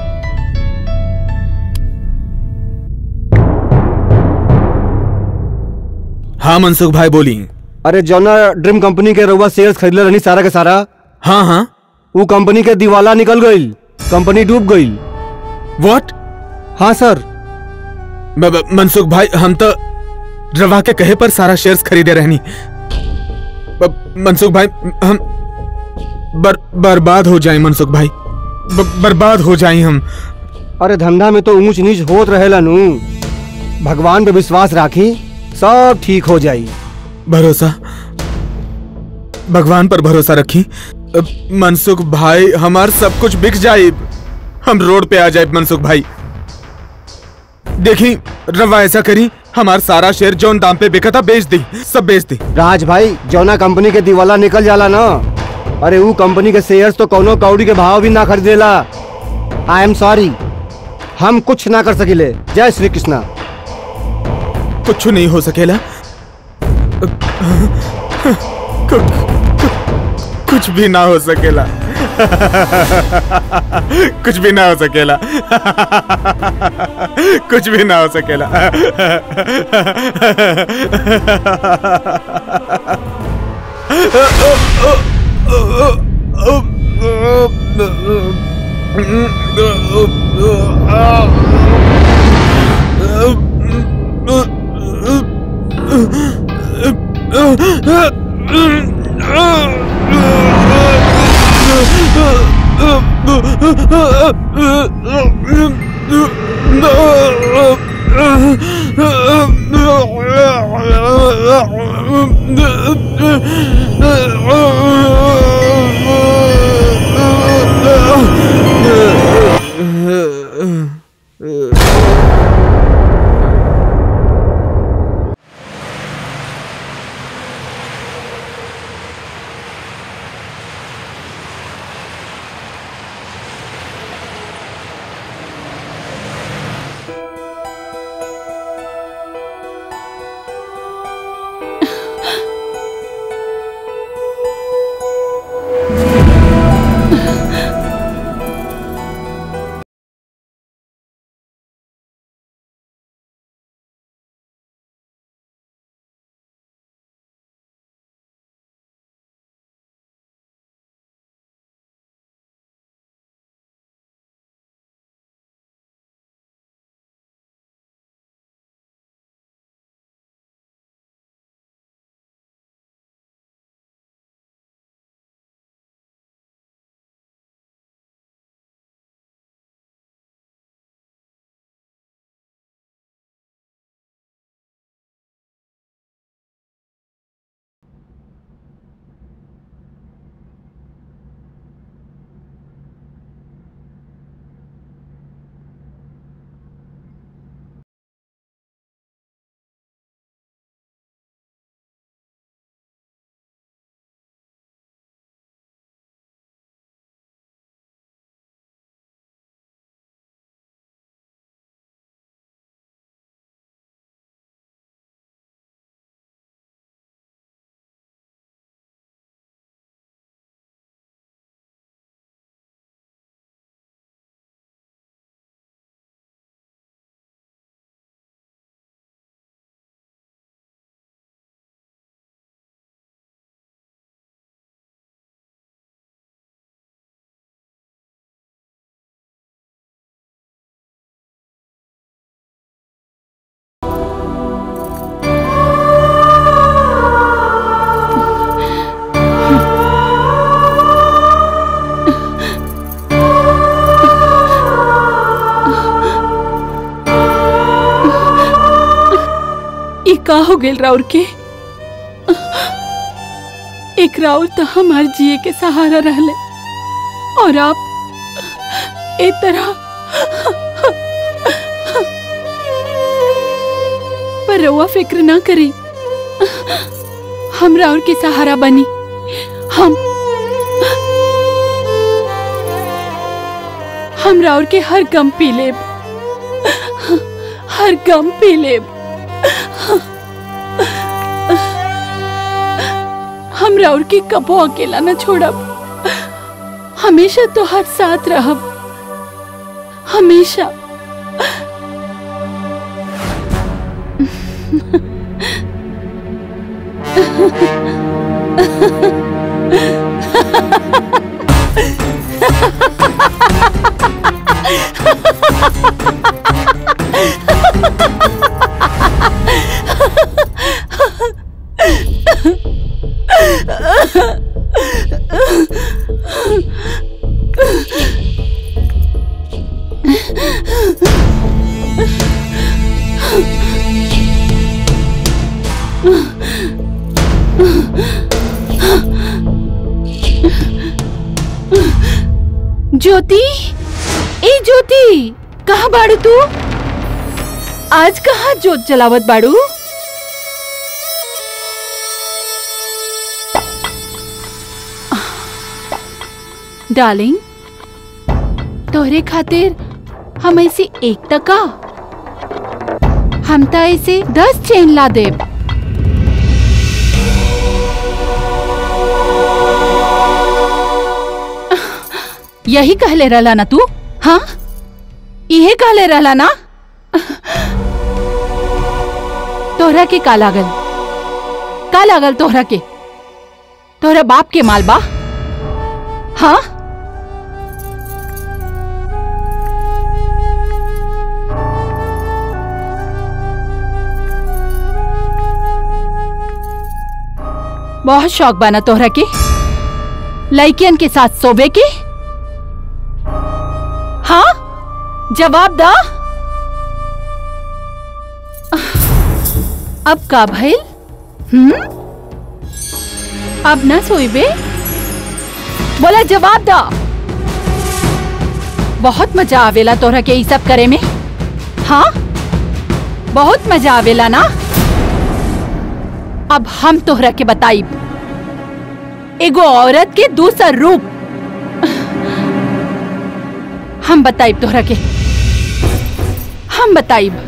हाँ मनसुख भाई बोली अरे जौना ड्रीम कंपनी के रउआ शेयर्स खरीदले रहनी सारा के सारा हाँ हाँ वो कंपनी के दिवाला निकल गईल कंपनी डूब गईल व्हाट हाँ सर ब- ब- मनसुख भाई हम तो रवा के कहे पर सारा शेयर्स खरीदे रहनी ब- मनसुख भाई हम बर, बर्बाद हो जाए मनसुख भाई ब, बर्बाद हो जाए हम अरे धंधा में तो ऊंच नीच होत रहेला नू भगवान पे विश्वास राखी सब ठीक हो जाई भरोसा भगवान पर भरोसा रखी अब मनसुख भाई हमार सब कुछ बिक जाए हम रोड पे आ जाए मनसुख भाई देखी रवा ऐसा करी हमार सारा शेयर जौन दाम पे बिका था बेच दी सब बेच दी राज भाई जौना कंपनी के दिवाला निकल जाला ना अरे वो कंपनी के शेयर्स तो कौनो कौड़ी के भाव भी ना खरीदेला आई एम सॉरी हम कुछ ना कर सकिले जय श्री कृष्णा कुछ नहीं हो सकेला कु- कु- कुछ भी ना हो सकेला कुछ भी ना हो सकेला कुछ भी ना हो सकेला ये का हो गेल राउर के एक राउर तो हमार जिए के सहारा रहले और आप ए तरह पर रउआ फिक्र ना करी हम राउर के सहारा बनी हम हम राउर के हर गम पी लेब हर गम पी लेब हम राउर के कबो अकेला न छोड़ब हमेशा तो हर साथ रहब हमेशा ज्योति ए ज्योति कहाँ बाड़ू तू आज कहाँ जोत जलावत बाड़ू डार्लिंग तोहरे खातिर हम ऐसे एक टका हम तो ऐसे दस चेन ला देब यही कहले रहला ना तू हाँ इहे कहले रहला ना तोहरा के का लागल का लागल तोहरा के तोहरा बाप के माल बा हाँ बहुत शौक बना तोहरा के लड़कियन के साथ सोबे के हाँ जवाब दा अब का भइल हम्म अब ना सोइबे बोला जवाब दा बहुत मजा आवेला तोहरा के ई सब करे में हाँ बहुत मजा आवेला ना अब हम तोहरा के बताइब एगो औरत के दूसर रूप हम बताइब तोहरा के हम बताइब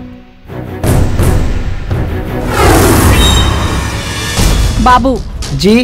बाबू जी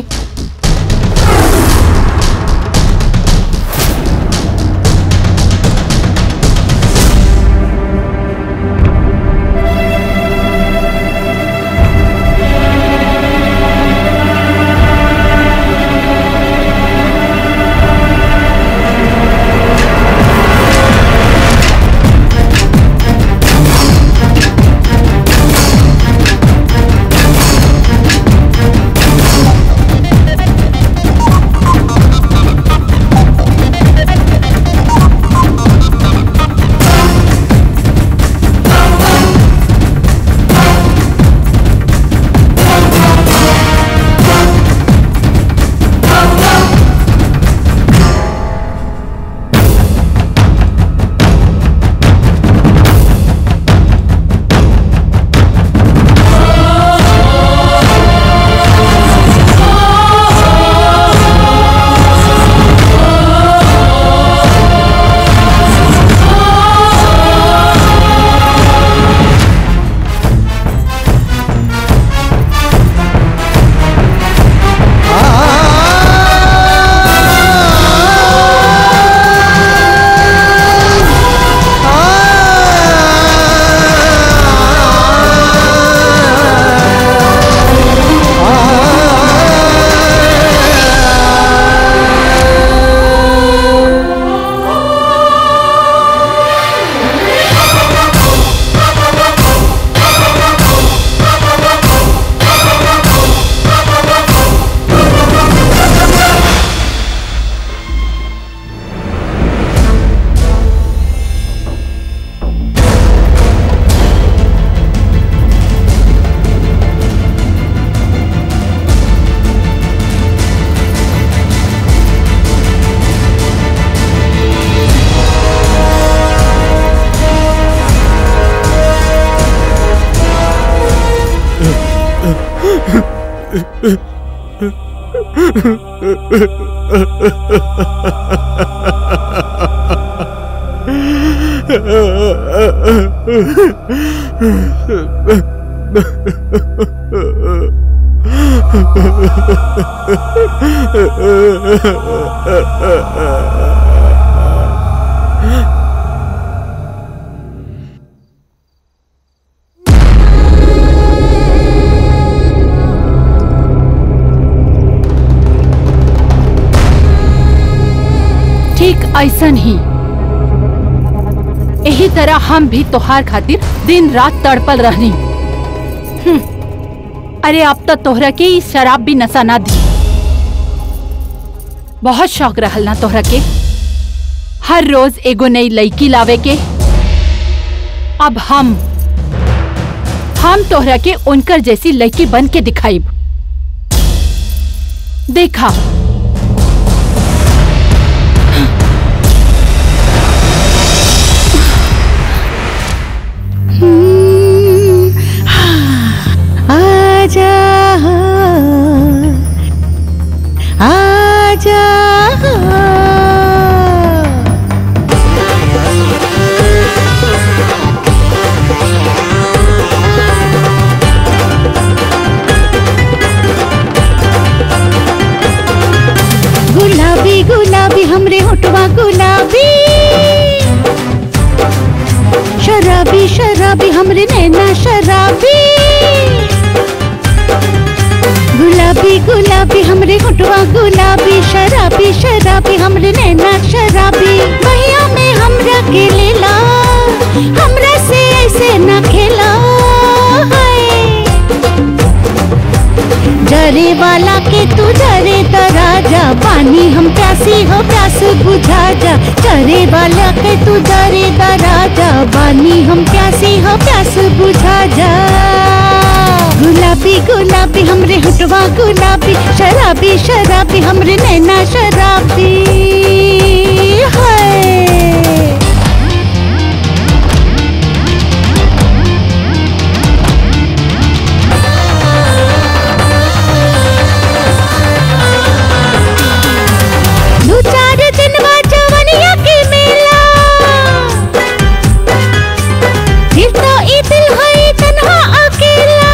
ठीक ऐसन ही यही तरह हम भी तोहार खातिर दिन रात तड़पल रहनी हम्म, अरे अब तो तोहरा के ई शराब भी नशा ना दी बहुत शौक रहल ना तोहरा के हर रोज एगो नई लड़की लावे के अब हम हम तोहरा के उनकर जैसी लड़की बन के दिखाईब देखा आजा आजा गुलाबी गुलाबी हमरे होठवा गुलाबी शराबी शराबी हमरे नैना शराबी गुलाबी गुलाबी हमरे होठवा गुलाबी शराबी शराबी हमरे नैना शराबी भैया में हमरा के लेला हमरा से ऐसे ना खेला हाय जरे वाला के तू जरे त राजा पानी हम प्यासी हो प्यास बुझा जा जरे वाला के तू जरे त राजा पानी हम प्यासी हो प्यास बुझा जा गुलाबी गुलाबी हमरे हटवा गुलाबी शराबी शराबी हमरे नैना शराबी है दू चार दिन बाद जवनिया के मेला फिर तो ई दिल है तन्हा अकेला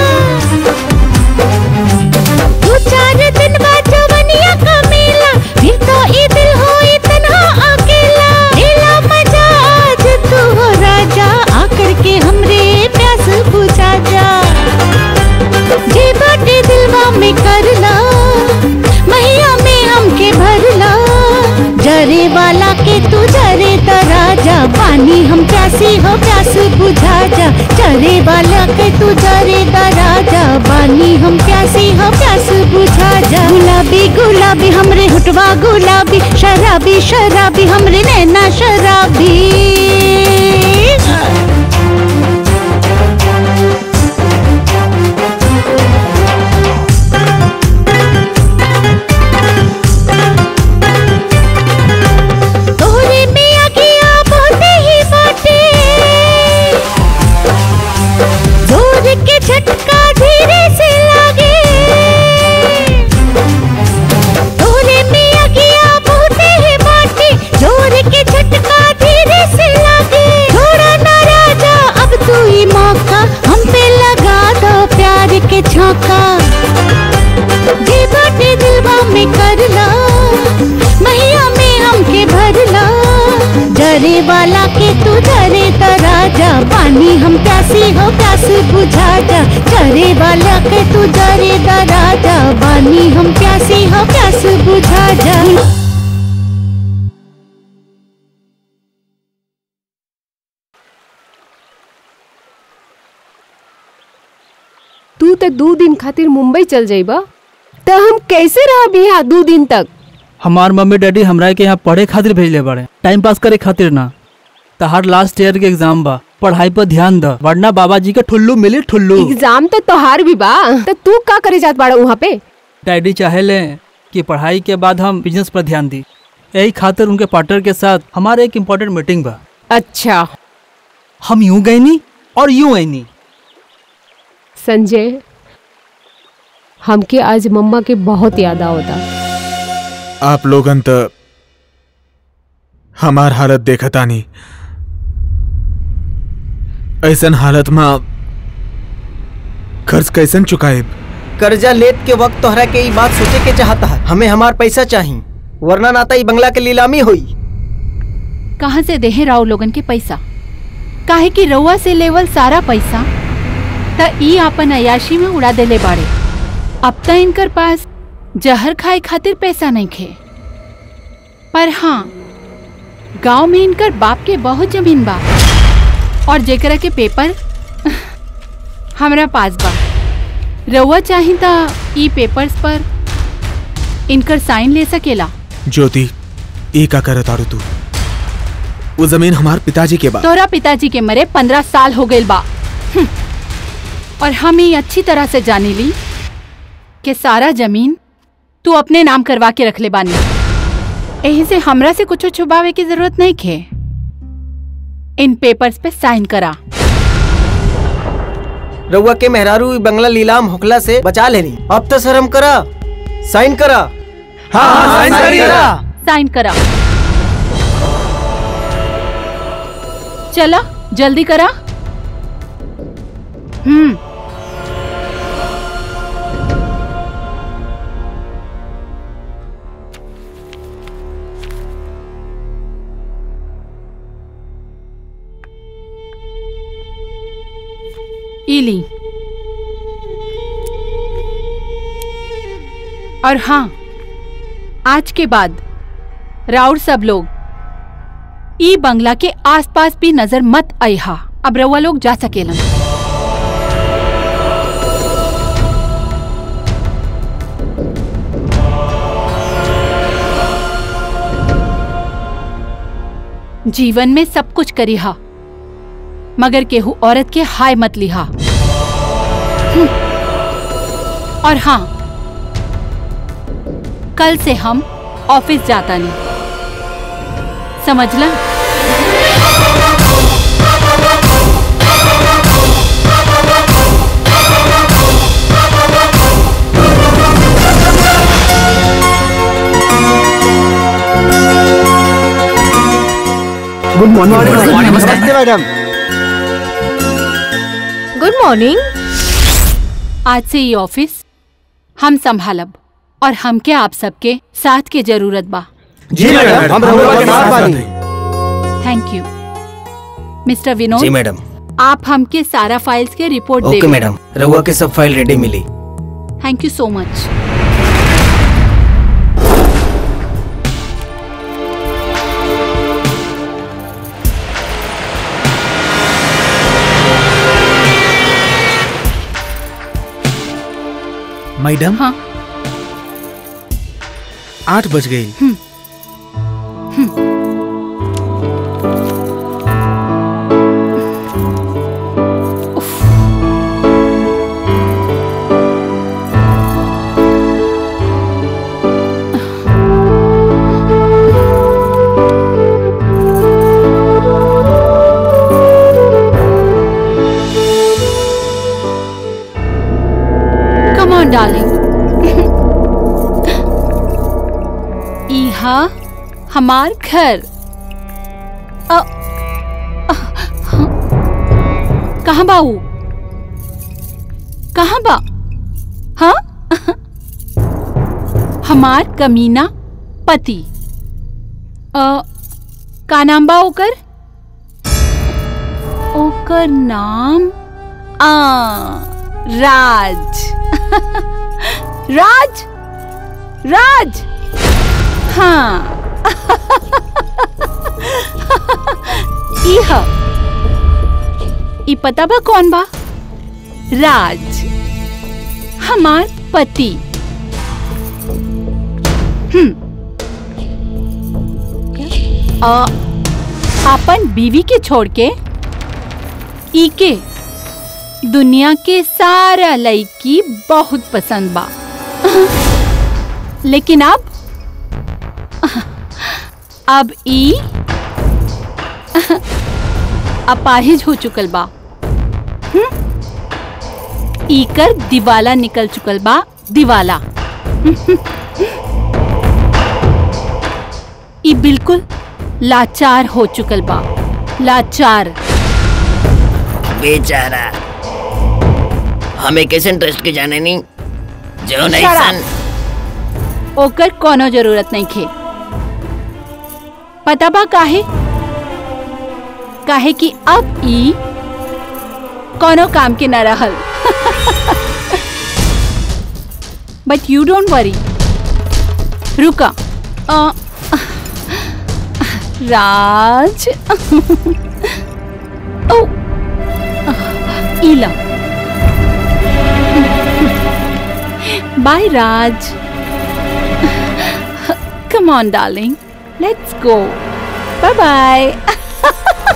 दू चार दिन बाद जवनिया का मेला फिर तो ई दिल है तन्हा अकेला लेला मजा आज तू हो राजा आकर के हमरे प्यास बुझा जा जे बाटे दिलवा में करला मैया में हमके भरला जरे वाला के तू जरे त राजा पानी हम प्यासी हो प्यास बुझा जा जरे वाला के तू जरे त राजा पानी हम प्यासी हो प्यास बुझा जा गुलाबी गुलाबी हमरे हुटवा गुलाबी शराबी शराबी हमरे नैना शराबी तोहरे में अगिया बहुते ही बाटे जोर के झटका धीरे से लागे तोहरे में अगिया बहुते ही बाटे जोर के झटका धीरे से लागे थोड़ा ना राजा अब तू ही मौका हम पे लगा दो प्यार के छौका जे बाटे दिलवा में करला मैया में हमके भरला जरे वाला के तू जरे त राजा पानी हम प्यासी हो प्यास बुझा जा जरे वाला के तू जरे त राजा पानी हम प्यासी हो प्यास बुझा जा तू तो दो दिन खातिर मुंबई चल जाइबा तो हम कैसे रहब यहाँ दो दिन तक हमार मम्मी डैडी हमरा के यहाँ पढ़े खातिर भेजले बाड़े टाइम पास करे खातिर ना तहार लास्ट ईयर के एग्जाम बा पढ़ाई पर ध्यान द वरना बाबा जी के ठुल्लू मिली ठुल्लू एग्जाम तो तोहार भी बा तो तू का करे जात बाड़ा वहाँ पे डैडी चाहेले कि पढ़ाई के बाद हम बिजनेस पर ध्यान दी यही खातिर उनके पार्टनर के साथ हमारे एक इम्पोर्टेंट मीटिंग बा अच्छा हम यूं गए नी और यूं आई नी संजय हमके आज मम्मा के बहुत याद आवता आप लोगन त हमार हालत देखतानी ऐसन हालत में कर्ज कैसन चुकाएब कर्जा लेत के वक्त तोहरा के ई बात सोचे के चाहता है हमें हमार पैसा चाहिए वरना नाता ई बंगला के नीलामी हुई कहाँ से देहे राव लोगन के पैसा काहे कि रउआ से लेवल सारा पैसा त ई आपन अयाशी में उड़ा देले बाड़े अब त इनकर पास जहर खाए खातिर पैसा नहीं खे पर हाँ गांव में इनकर बाप के बहुत जमीन बा और जेकरा के पेपर हमरा पास बा रउआ चाही त ई पेपर्स पर इनकर साइन ले सकेला ज्योति ई का करत आड़ू तू वो जमीन हमार पिताजी के बा तोरा पिताजी के मरे पंद्रह साल हो गए बा हम्म। और हम ये अच्छी तरह से जानी ली कि सारा जमीन तू अपने नाम करवा के रख ले बानी यही से हमरा से कुछ छुपावे की जरूरत नहीं खे इन पेपर्स पे साइन करा रउआ के मेहरारू ई बंगला नीलाम होखला से बचा लेनी अब तो शर्म करा साइन करा हाँ हाँ साइन करिएगा साइन करा चला जल्दी करा हम्म इली और हाँ आज के बाद राउर सब लोग ई बंगला के आसपास भी नजर मत आइहा अब रउआ लोग जा सकेलन जीवन में सब कुछ करिहा मगर केहू औरत के हाय मत लिहा हम्म। और हाँ कल से हम ऑफिस जाता नहीं समझला गुड मॉर्निंग नमस्ते मैडम गुड मॉर्निंग आज से ये ऑफिस हम संभालब और हमके आप सबके साथ के जरूरत बा जी मैडम हम रहुआ के साथ बानी थैंक यू मिस्टर विनोद जी मैडम आप हमके सारा फाइल्स के रिपोर्ट ओके दे मैडम रउआ के सब फाइल रेडी मिली thank you so much madam हाँ आठ बज गई कम ऑन डार्लिंग इहा हमार घर अ, अ, कहाँ बाऊ कहाँ बा हाँ हमार कमीना पति अ, का नाम बा ओकर ओकर नाम आ राज राज राज हाँ इह ई पता बा कौन बा राज हमार पति हम्म अ, अपन बीवी के छोड़ के ई के दुनिया के सारा लड़की बहुत पसंद बा लेकिन अब अब ई अपाहिज हो चुकल बा हम्म? इकर दिवाला निकल चुकल बा दिवाला ई बिल्कुल लाचार हो चुकल बा लाचार बेचारा हमें कैसे इंटरेस्ट के जाने नहीं जो नहीं Shut up. सन ओकर कोनो जरूरत नहीं खे पता बा काहे काहे कि अब ई कोनो काम के न रहल बट यू डोंट वरी रुका अ, राज ओ Ila bye Raj Come on, darling. Let's go. Bye bye.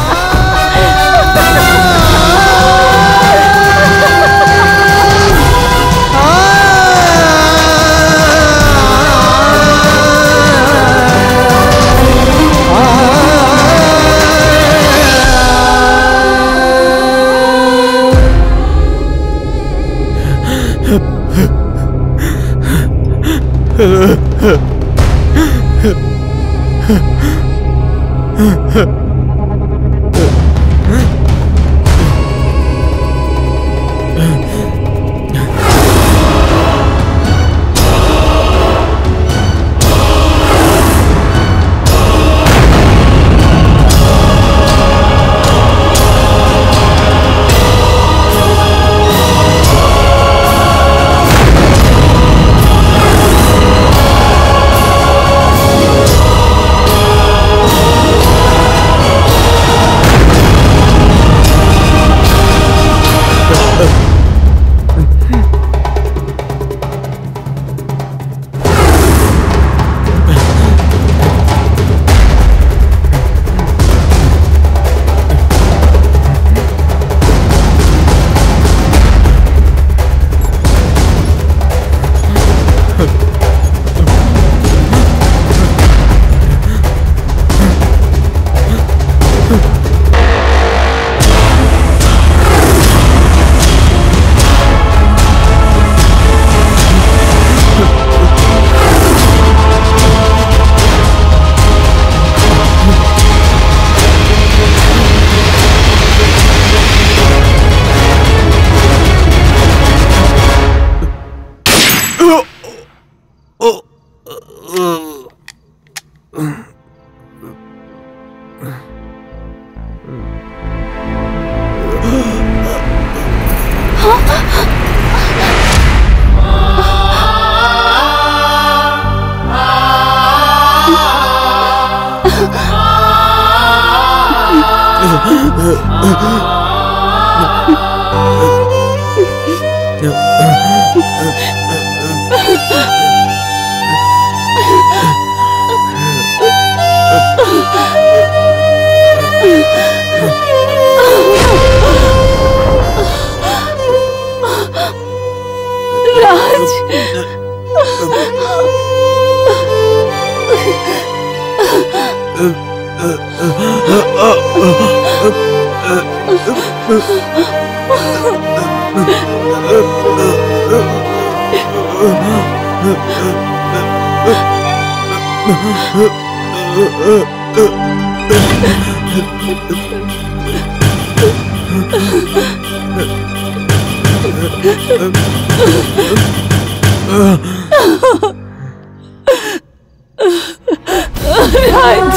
Raj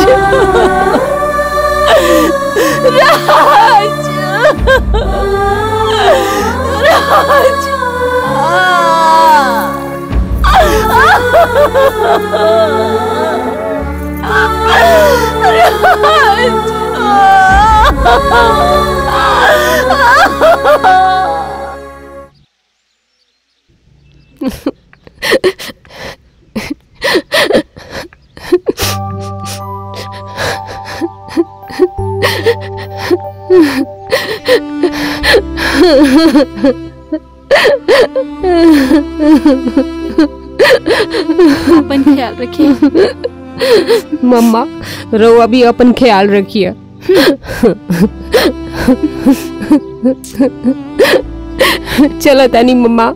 Raj Raj अपन ख्याल रखिए मम्मा रउआ भी अपन ख्याल रखिए चलो तानी मम्मा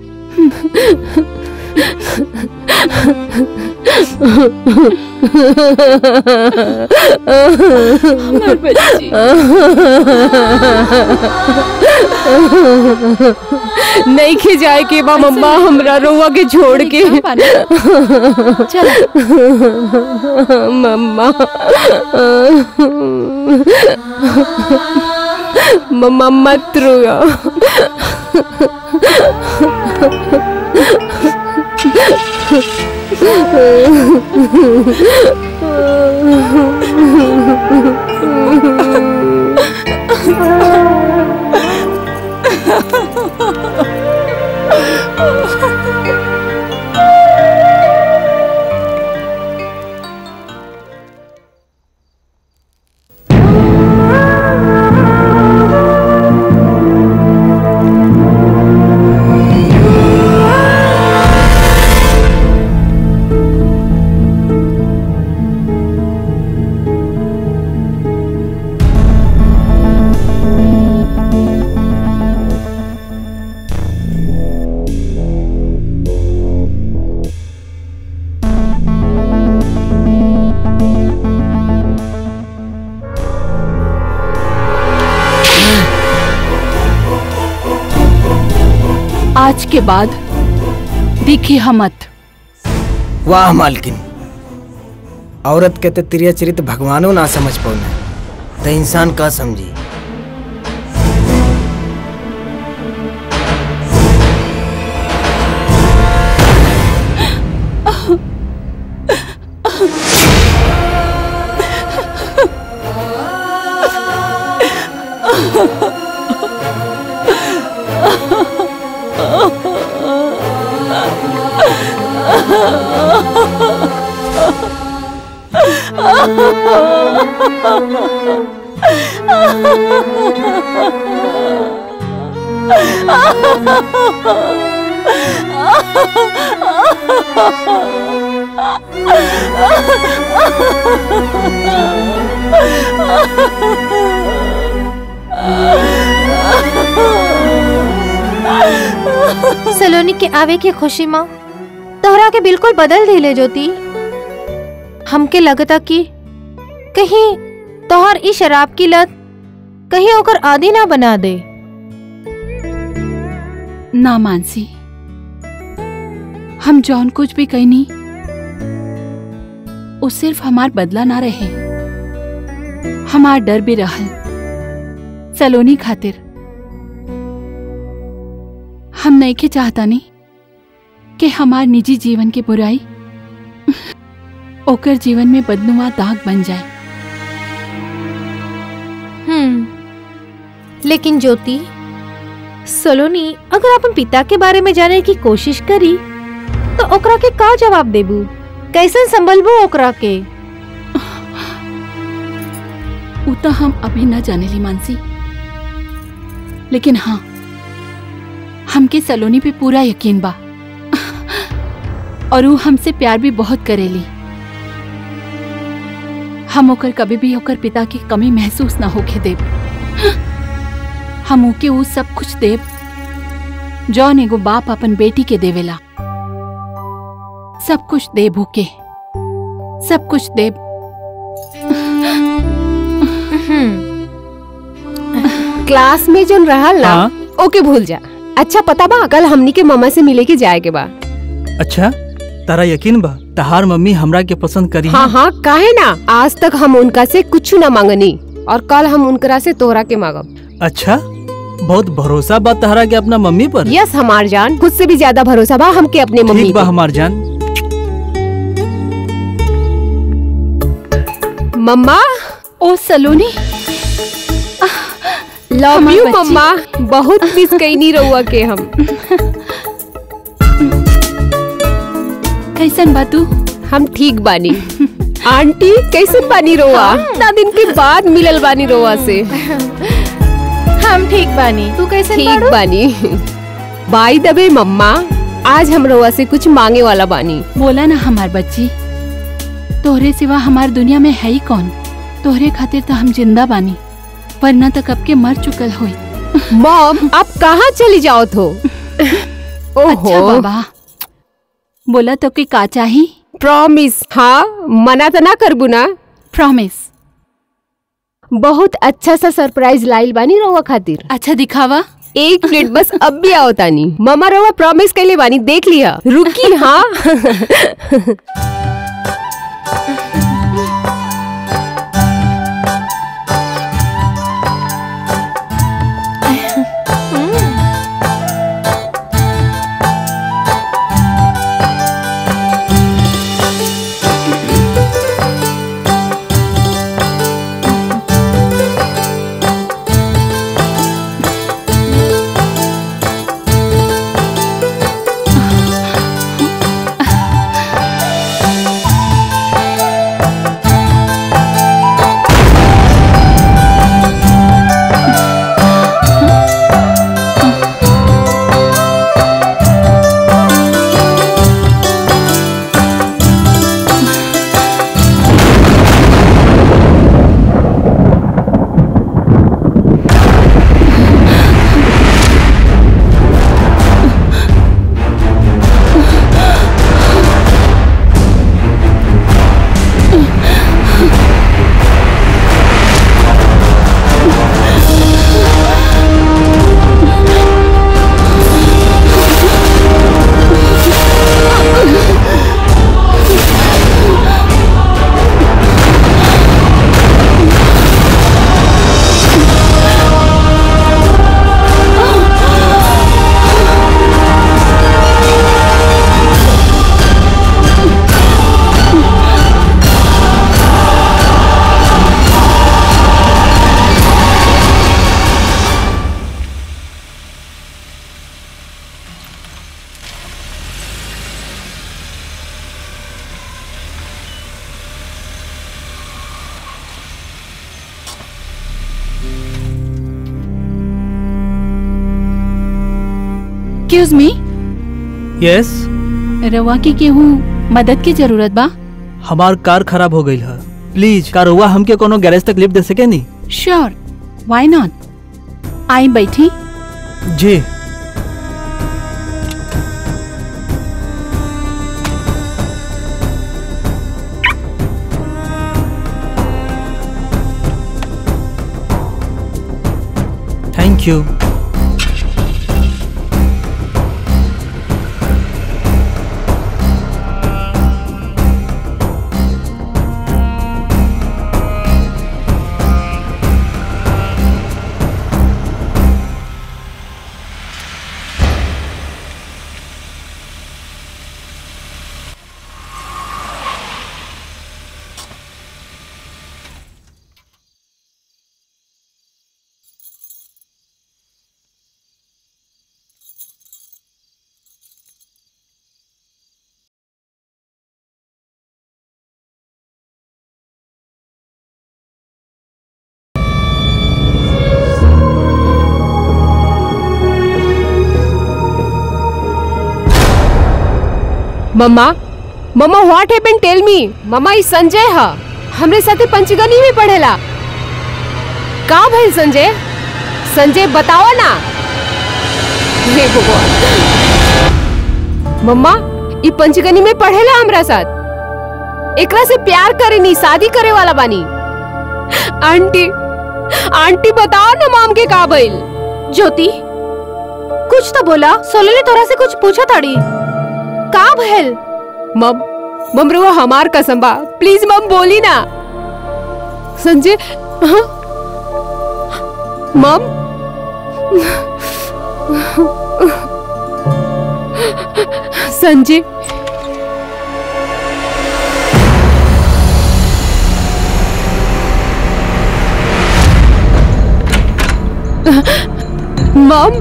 हमार बच्ची नहीं खे जाए के बा मम्मा हमरा रोवा के छोड़ के मम्मा मम्मा मत रोया आज के बाद दिखी हमत वाह मालकिन औरत के तो त्रिय चरित्र भगवानो ना समझ पौना तो इंसान का समझी सलोनी के आवे के खुशी माँ तोहरा के बिल्कुल बदल दिले ज्योति हमके लगता कि कहीं तोहर ई शराब की लत कहीं ओकर आदि ना बना दे ना मानसी हम जौन कुछ भी कहनी वो सिर्फ हमार बदला ना रहे हमार डर भी रहल सलोनी खातिर हम नहीं के चाहता नहीं कि हमार निजी जीवन के बुराई ओकर जीवन में बदनुमा दाग बन जाए हम्म लेकिन ज्योति सलोनी अगर अपन पिता के बारे में जाने की कोशिश करी तो ओकरा के का जवाब देबू कैसे संभलबू ओकरा के उ तो हम अभी न जाने ली मानसी लेकिन हाँ हमके सलोनी पे पूरा यकीन बा और वो हमसे प्यार भी बहुत करेली हम ओकर कभी भी ओकर पिता की कमी महसूस ना होके देब हम ओके वो सब कुछ देब जौन एगो बाप अपन बेटी के देवेला सब कुछ देब ओके सब कुछ देब क्लास में जो रहल ना ओके भूल जा अच्छा पता बा कल हमनी के मम्मा से मिले के जाए के बा अच्छा तारा यकीन बा तहार मम्मी हमरा के पसंद करी हाँ हाँ काहे ना आज तक हम उनका से कुछ ना मांगनी और कल हम उनकरा से तोहरा के मांगब अच्छा बहुत भरोसा बा तहरा के अपना मम्मी पर यस हमार जान खुद से भी ज्यादा भरोसा बा हमके अपने मम्मी ठीक बा पे। हमार जान मम्मा ओ सलोनी लव हमार यू बच्ची। मम्मा बहुत मिस कैनी रहुआ के हम कैसन बा तू हम ठीक बानी आंटी कैसे बानी रोआ इतना दिन के बाद मिलल बानी रोआ से हम ठीक बानी तू कैसे ठीक बानी बाई दबे मम्मा आज हम रोआ से कुछ मांगे वाला बानी बोला ना हमार बच्ची तोहरे सिवा हमार दुनिया में है ही कौन तोहरे खातिर तो हम जिंदा बानी वरना तो कब के मर चुकल होई मॉम आप कहाँ चली जाओ थो अच्छा बाबा बोला तो कि का चाही प्रॉमिस हाँ मना तो ना करबू ना प्रॉमिस बहुत अच्छा सा सरप्राइज लाइल बानी रहुआ खातिर अच्छा दिखावा एक मिनट बस अब भी आओ तानी मामा रहुआ प्रॉमिस कैले बानी देख लिया रुकी हाँ एक्सक्यूज मी यस रवा की केहू मदद की जरूरत बा हमार कार खराब हो गई है प्लीज कार हुआ हमके कोनो गैरेज तक लिफ्ट दे सके नी श्योर व्हाई नॉट आई बैठी जी thank you mama mama what happened tell me mama ई संजय हा हमरे साथे पंचगनी में पढ़ेला का भइल संजय संजय बताओ ना हे भगवान मम्मा ई पंचगनी में पढ़ेला हमरा साथ एकरा से प्यार करे नी शादी करे वाला बानी आंटी आंटी बताओ ना माम के का भइल ज्योति कुछ तो बोला सोलले तोरा से कुछ पूछा ताड़ी का भइल मम मम रुआ हमार कसम बा प्लीज मम बोली ना संजय हाँ? मम संजय मम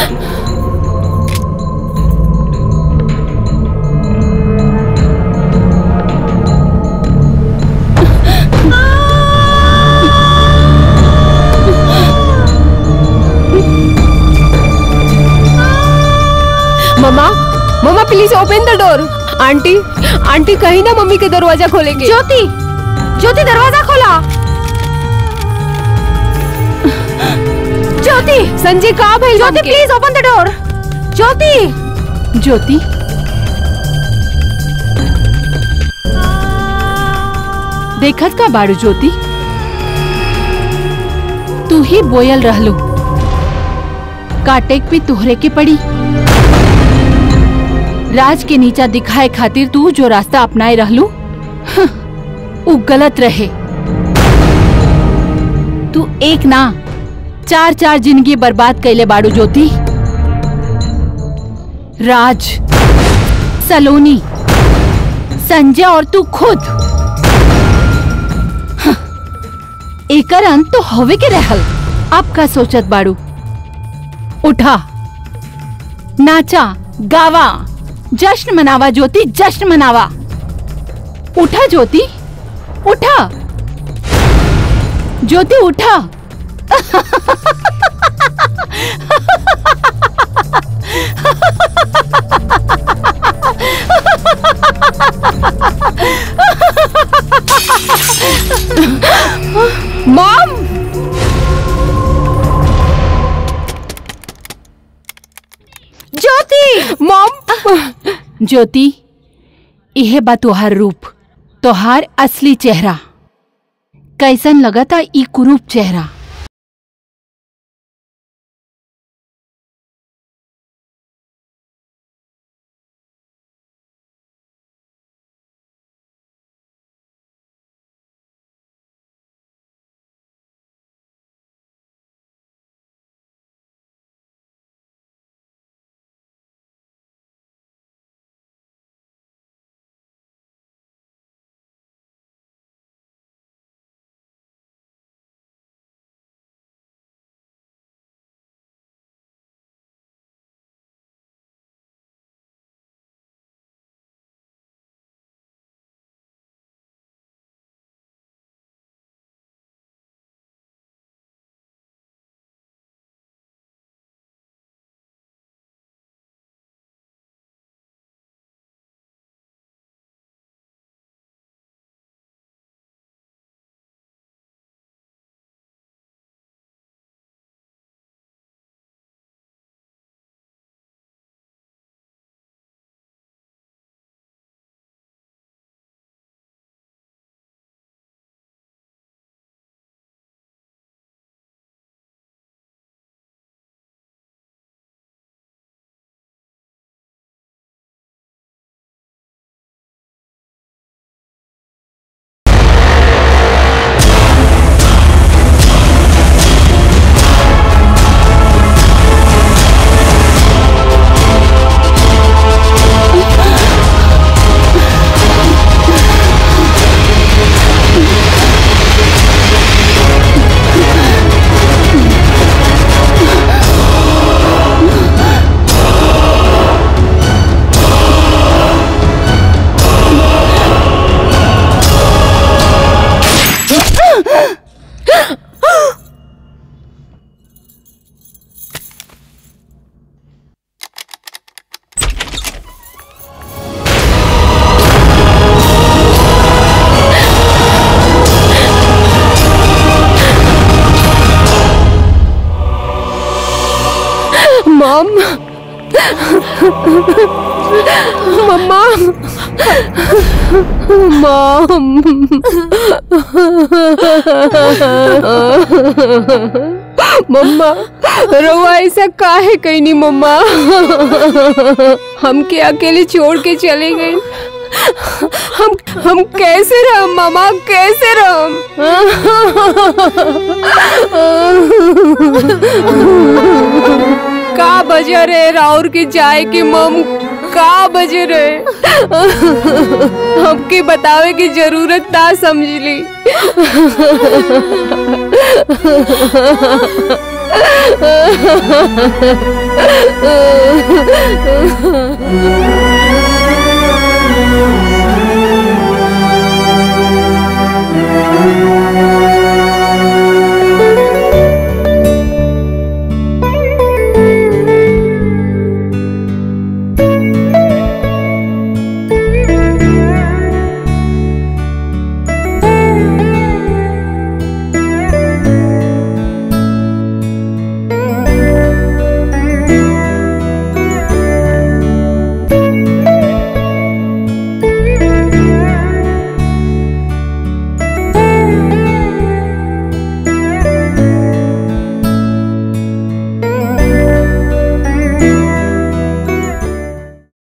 mama mama please open the door aunty aunty कहीं ना मम्मी के दरवाजा खोलेंगे ज्योति ज्योति दरवाजा खोला ज्योति संजय कहाँ भाई ज्योति प्लीज ओपन द डोर ज्योति ज्योति देखत का बाड़ू ज्योति तू ही बोयल रहलू काटेक भी तुहरे के पड़ी राज के नीचा दिखाए खातिर तू जो रास्ता अपनाए रहलू हं, उ गलत रहे तू एक ना चार चार जिंदगी बर्बाद कैले बाड़ू ज्योति राज सलोनी संजय और तू खुद हं, एकर अंत तो होवे के रहल अब का सोचत बाड़ू उठा नाचा गावा जश्न मनावा ज्योति जश्न मनावा उठा ज्योति उठा ज्योति उठा मॉम ज्योति मॉम ज्योति यह बा तुहार रूप तोहार असली चेहरा कैसन लगता ई कुरूप चेहरा मॉम मम्मा मॉम मम्मा रवा ऐसा काहे कहीं नहीं मम्मा हमके अकेले छोड़ के चले गए हम हम कैसे रह मामा कैसे रह का बजे रे राउर के जाए के मम का बजे रे हमके बतावे की जरूरत ना समझ ली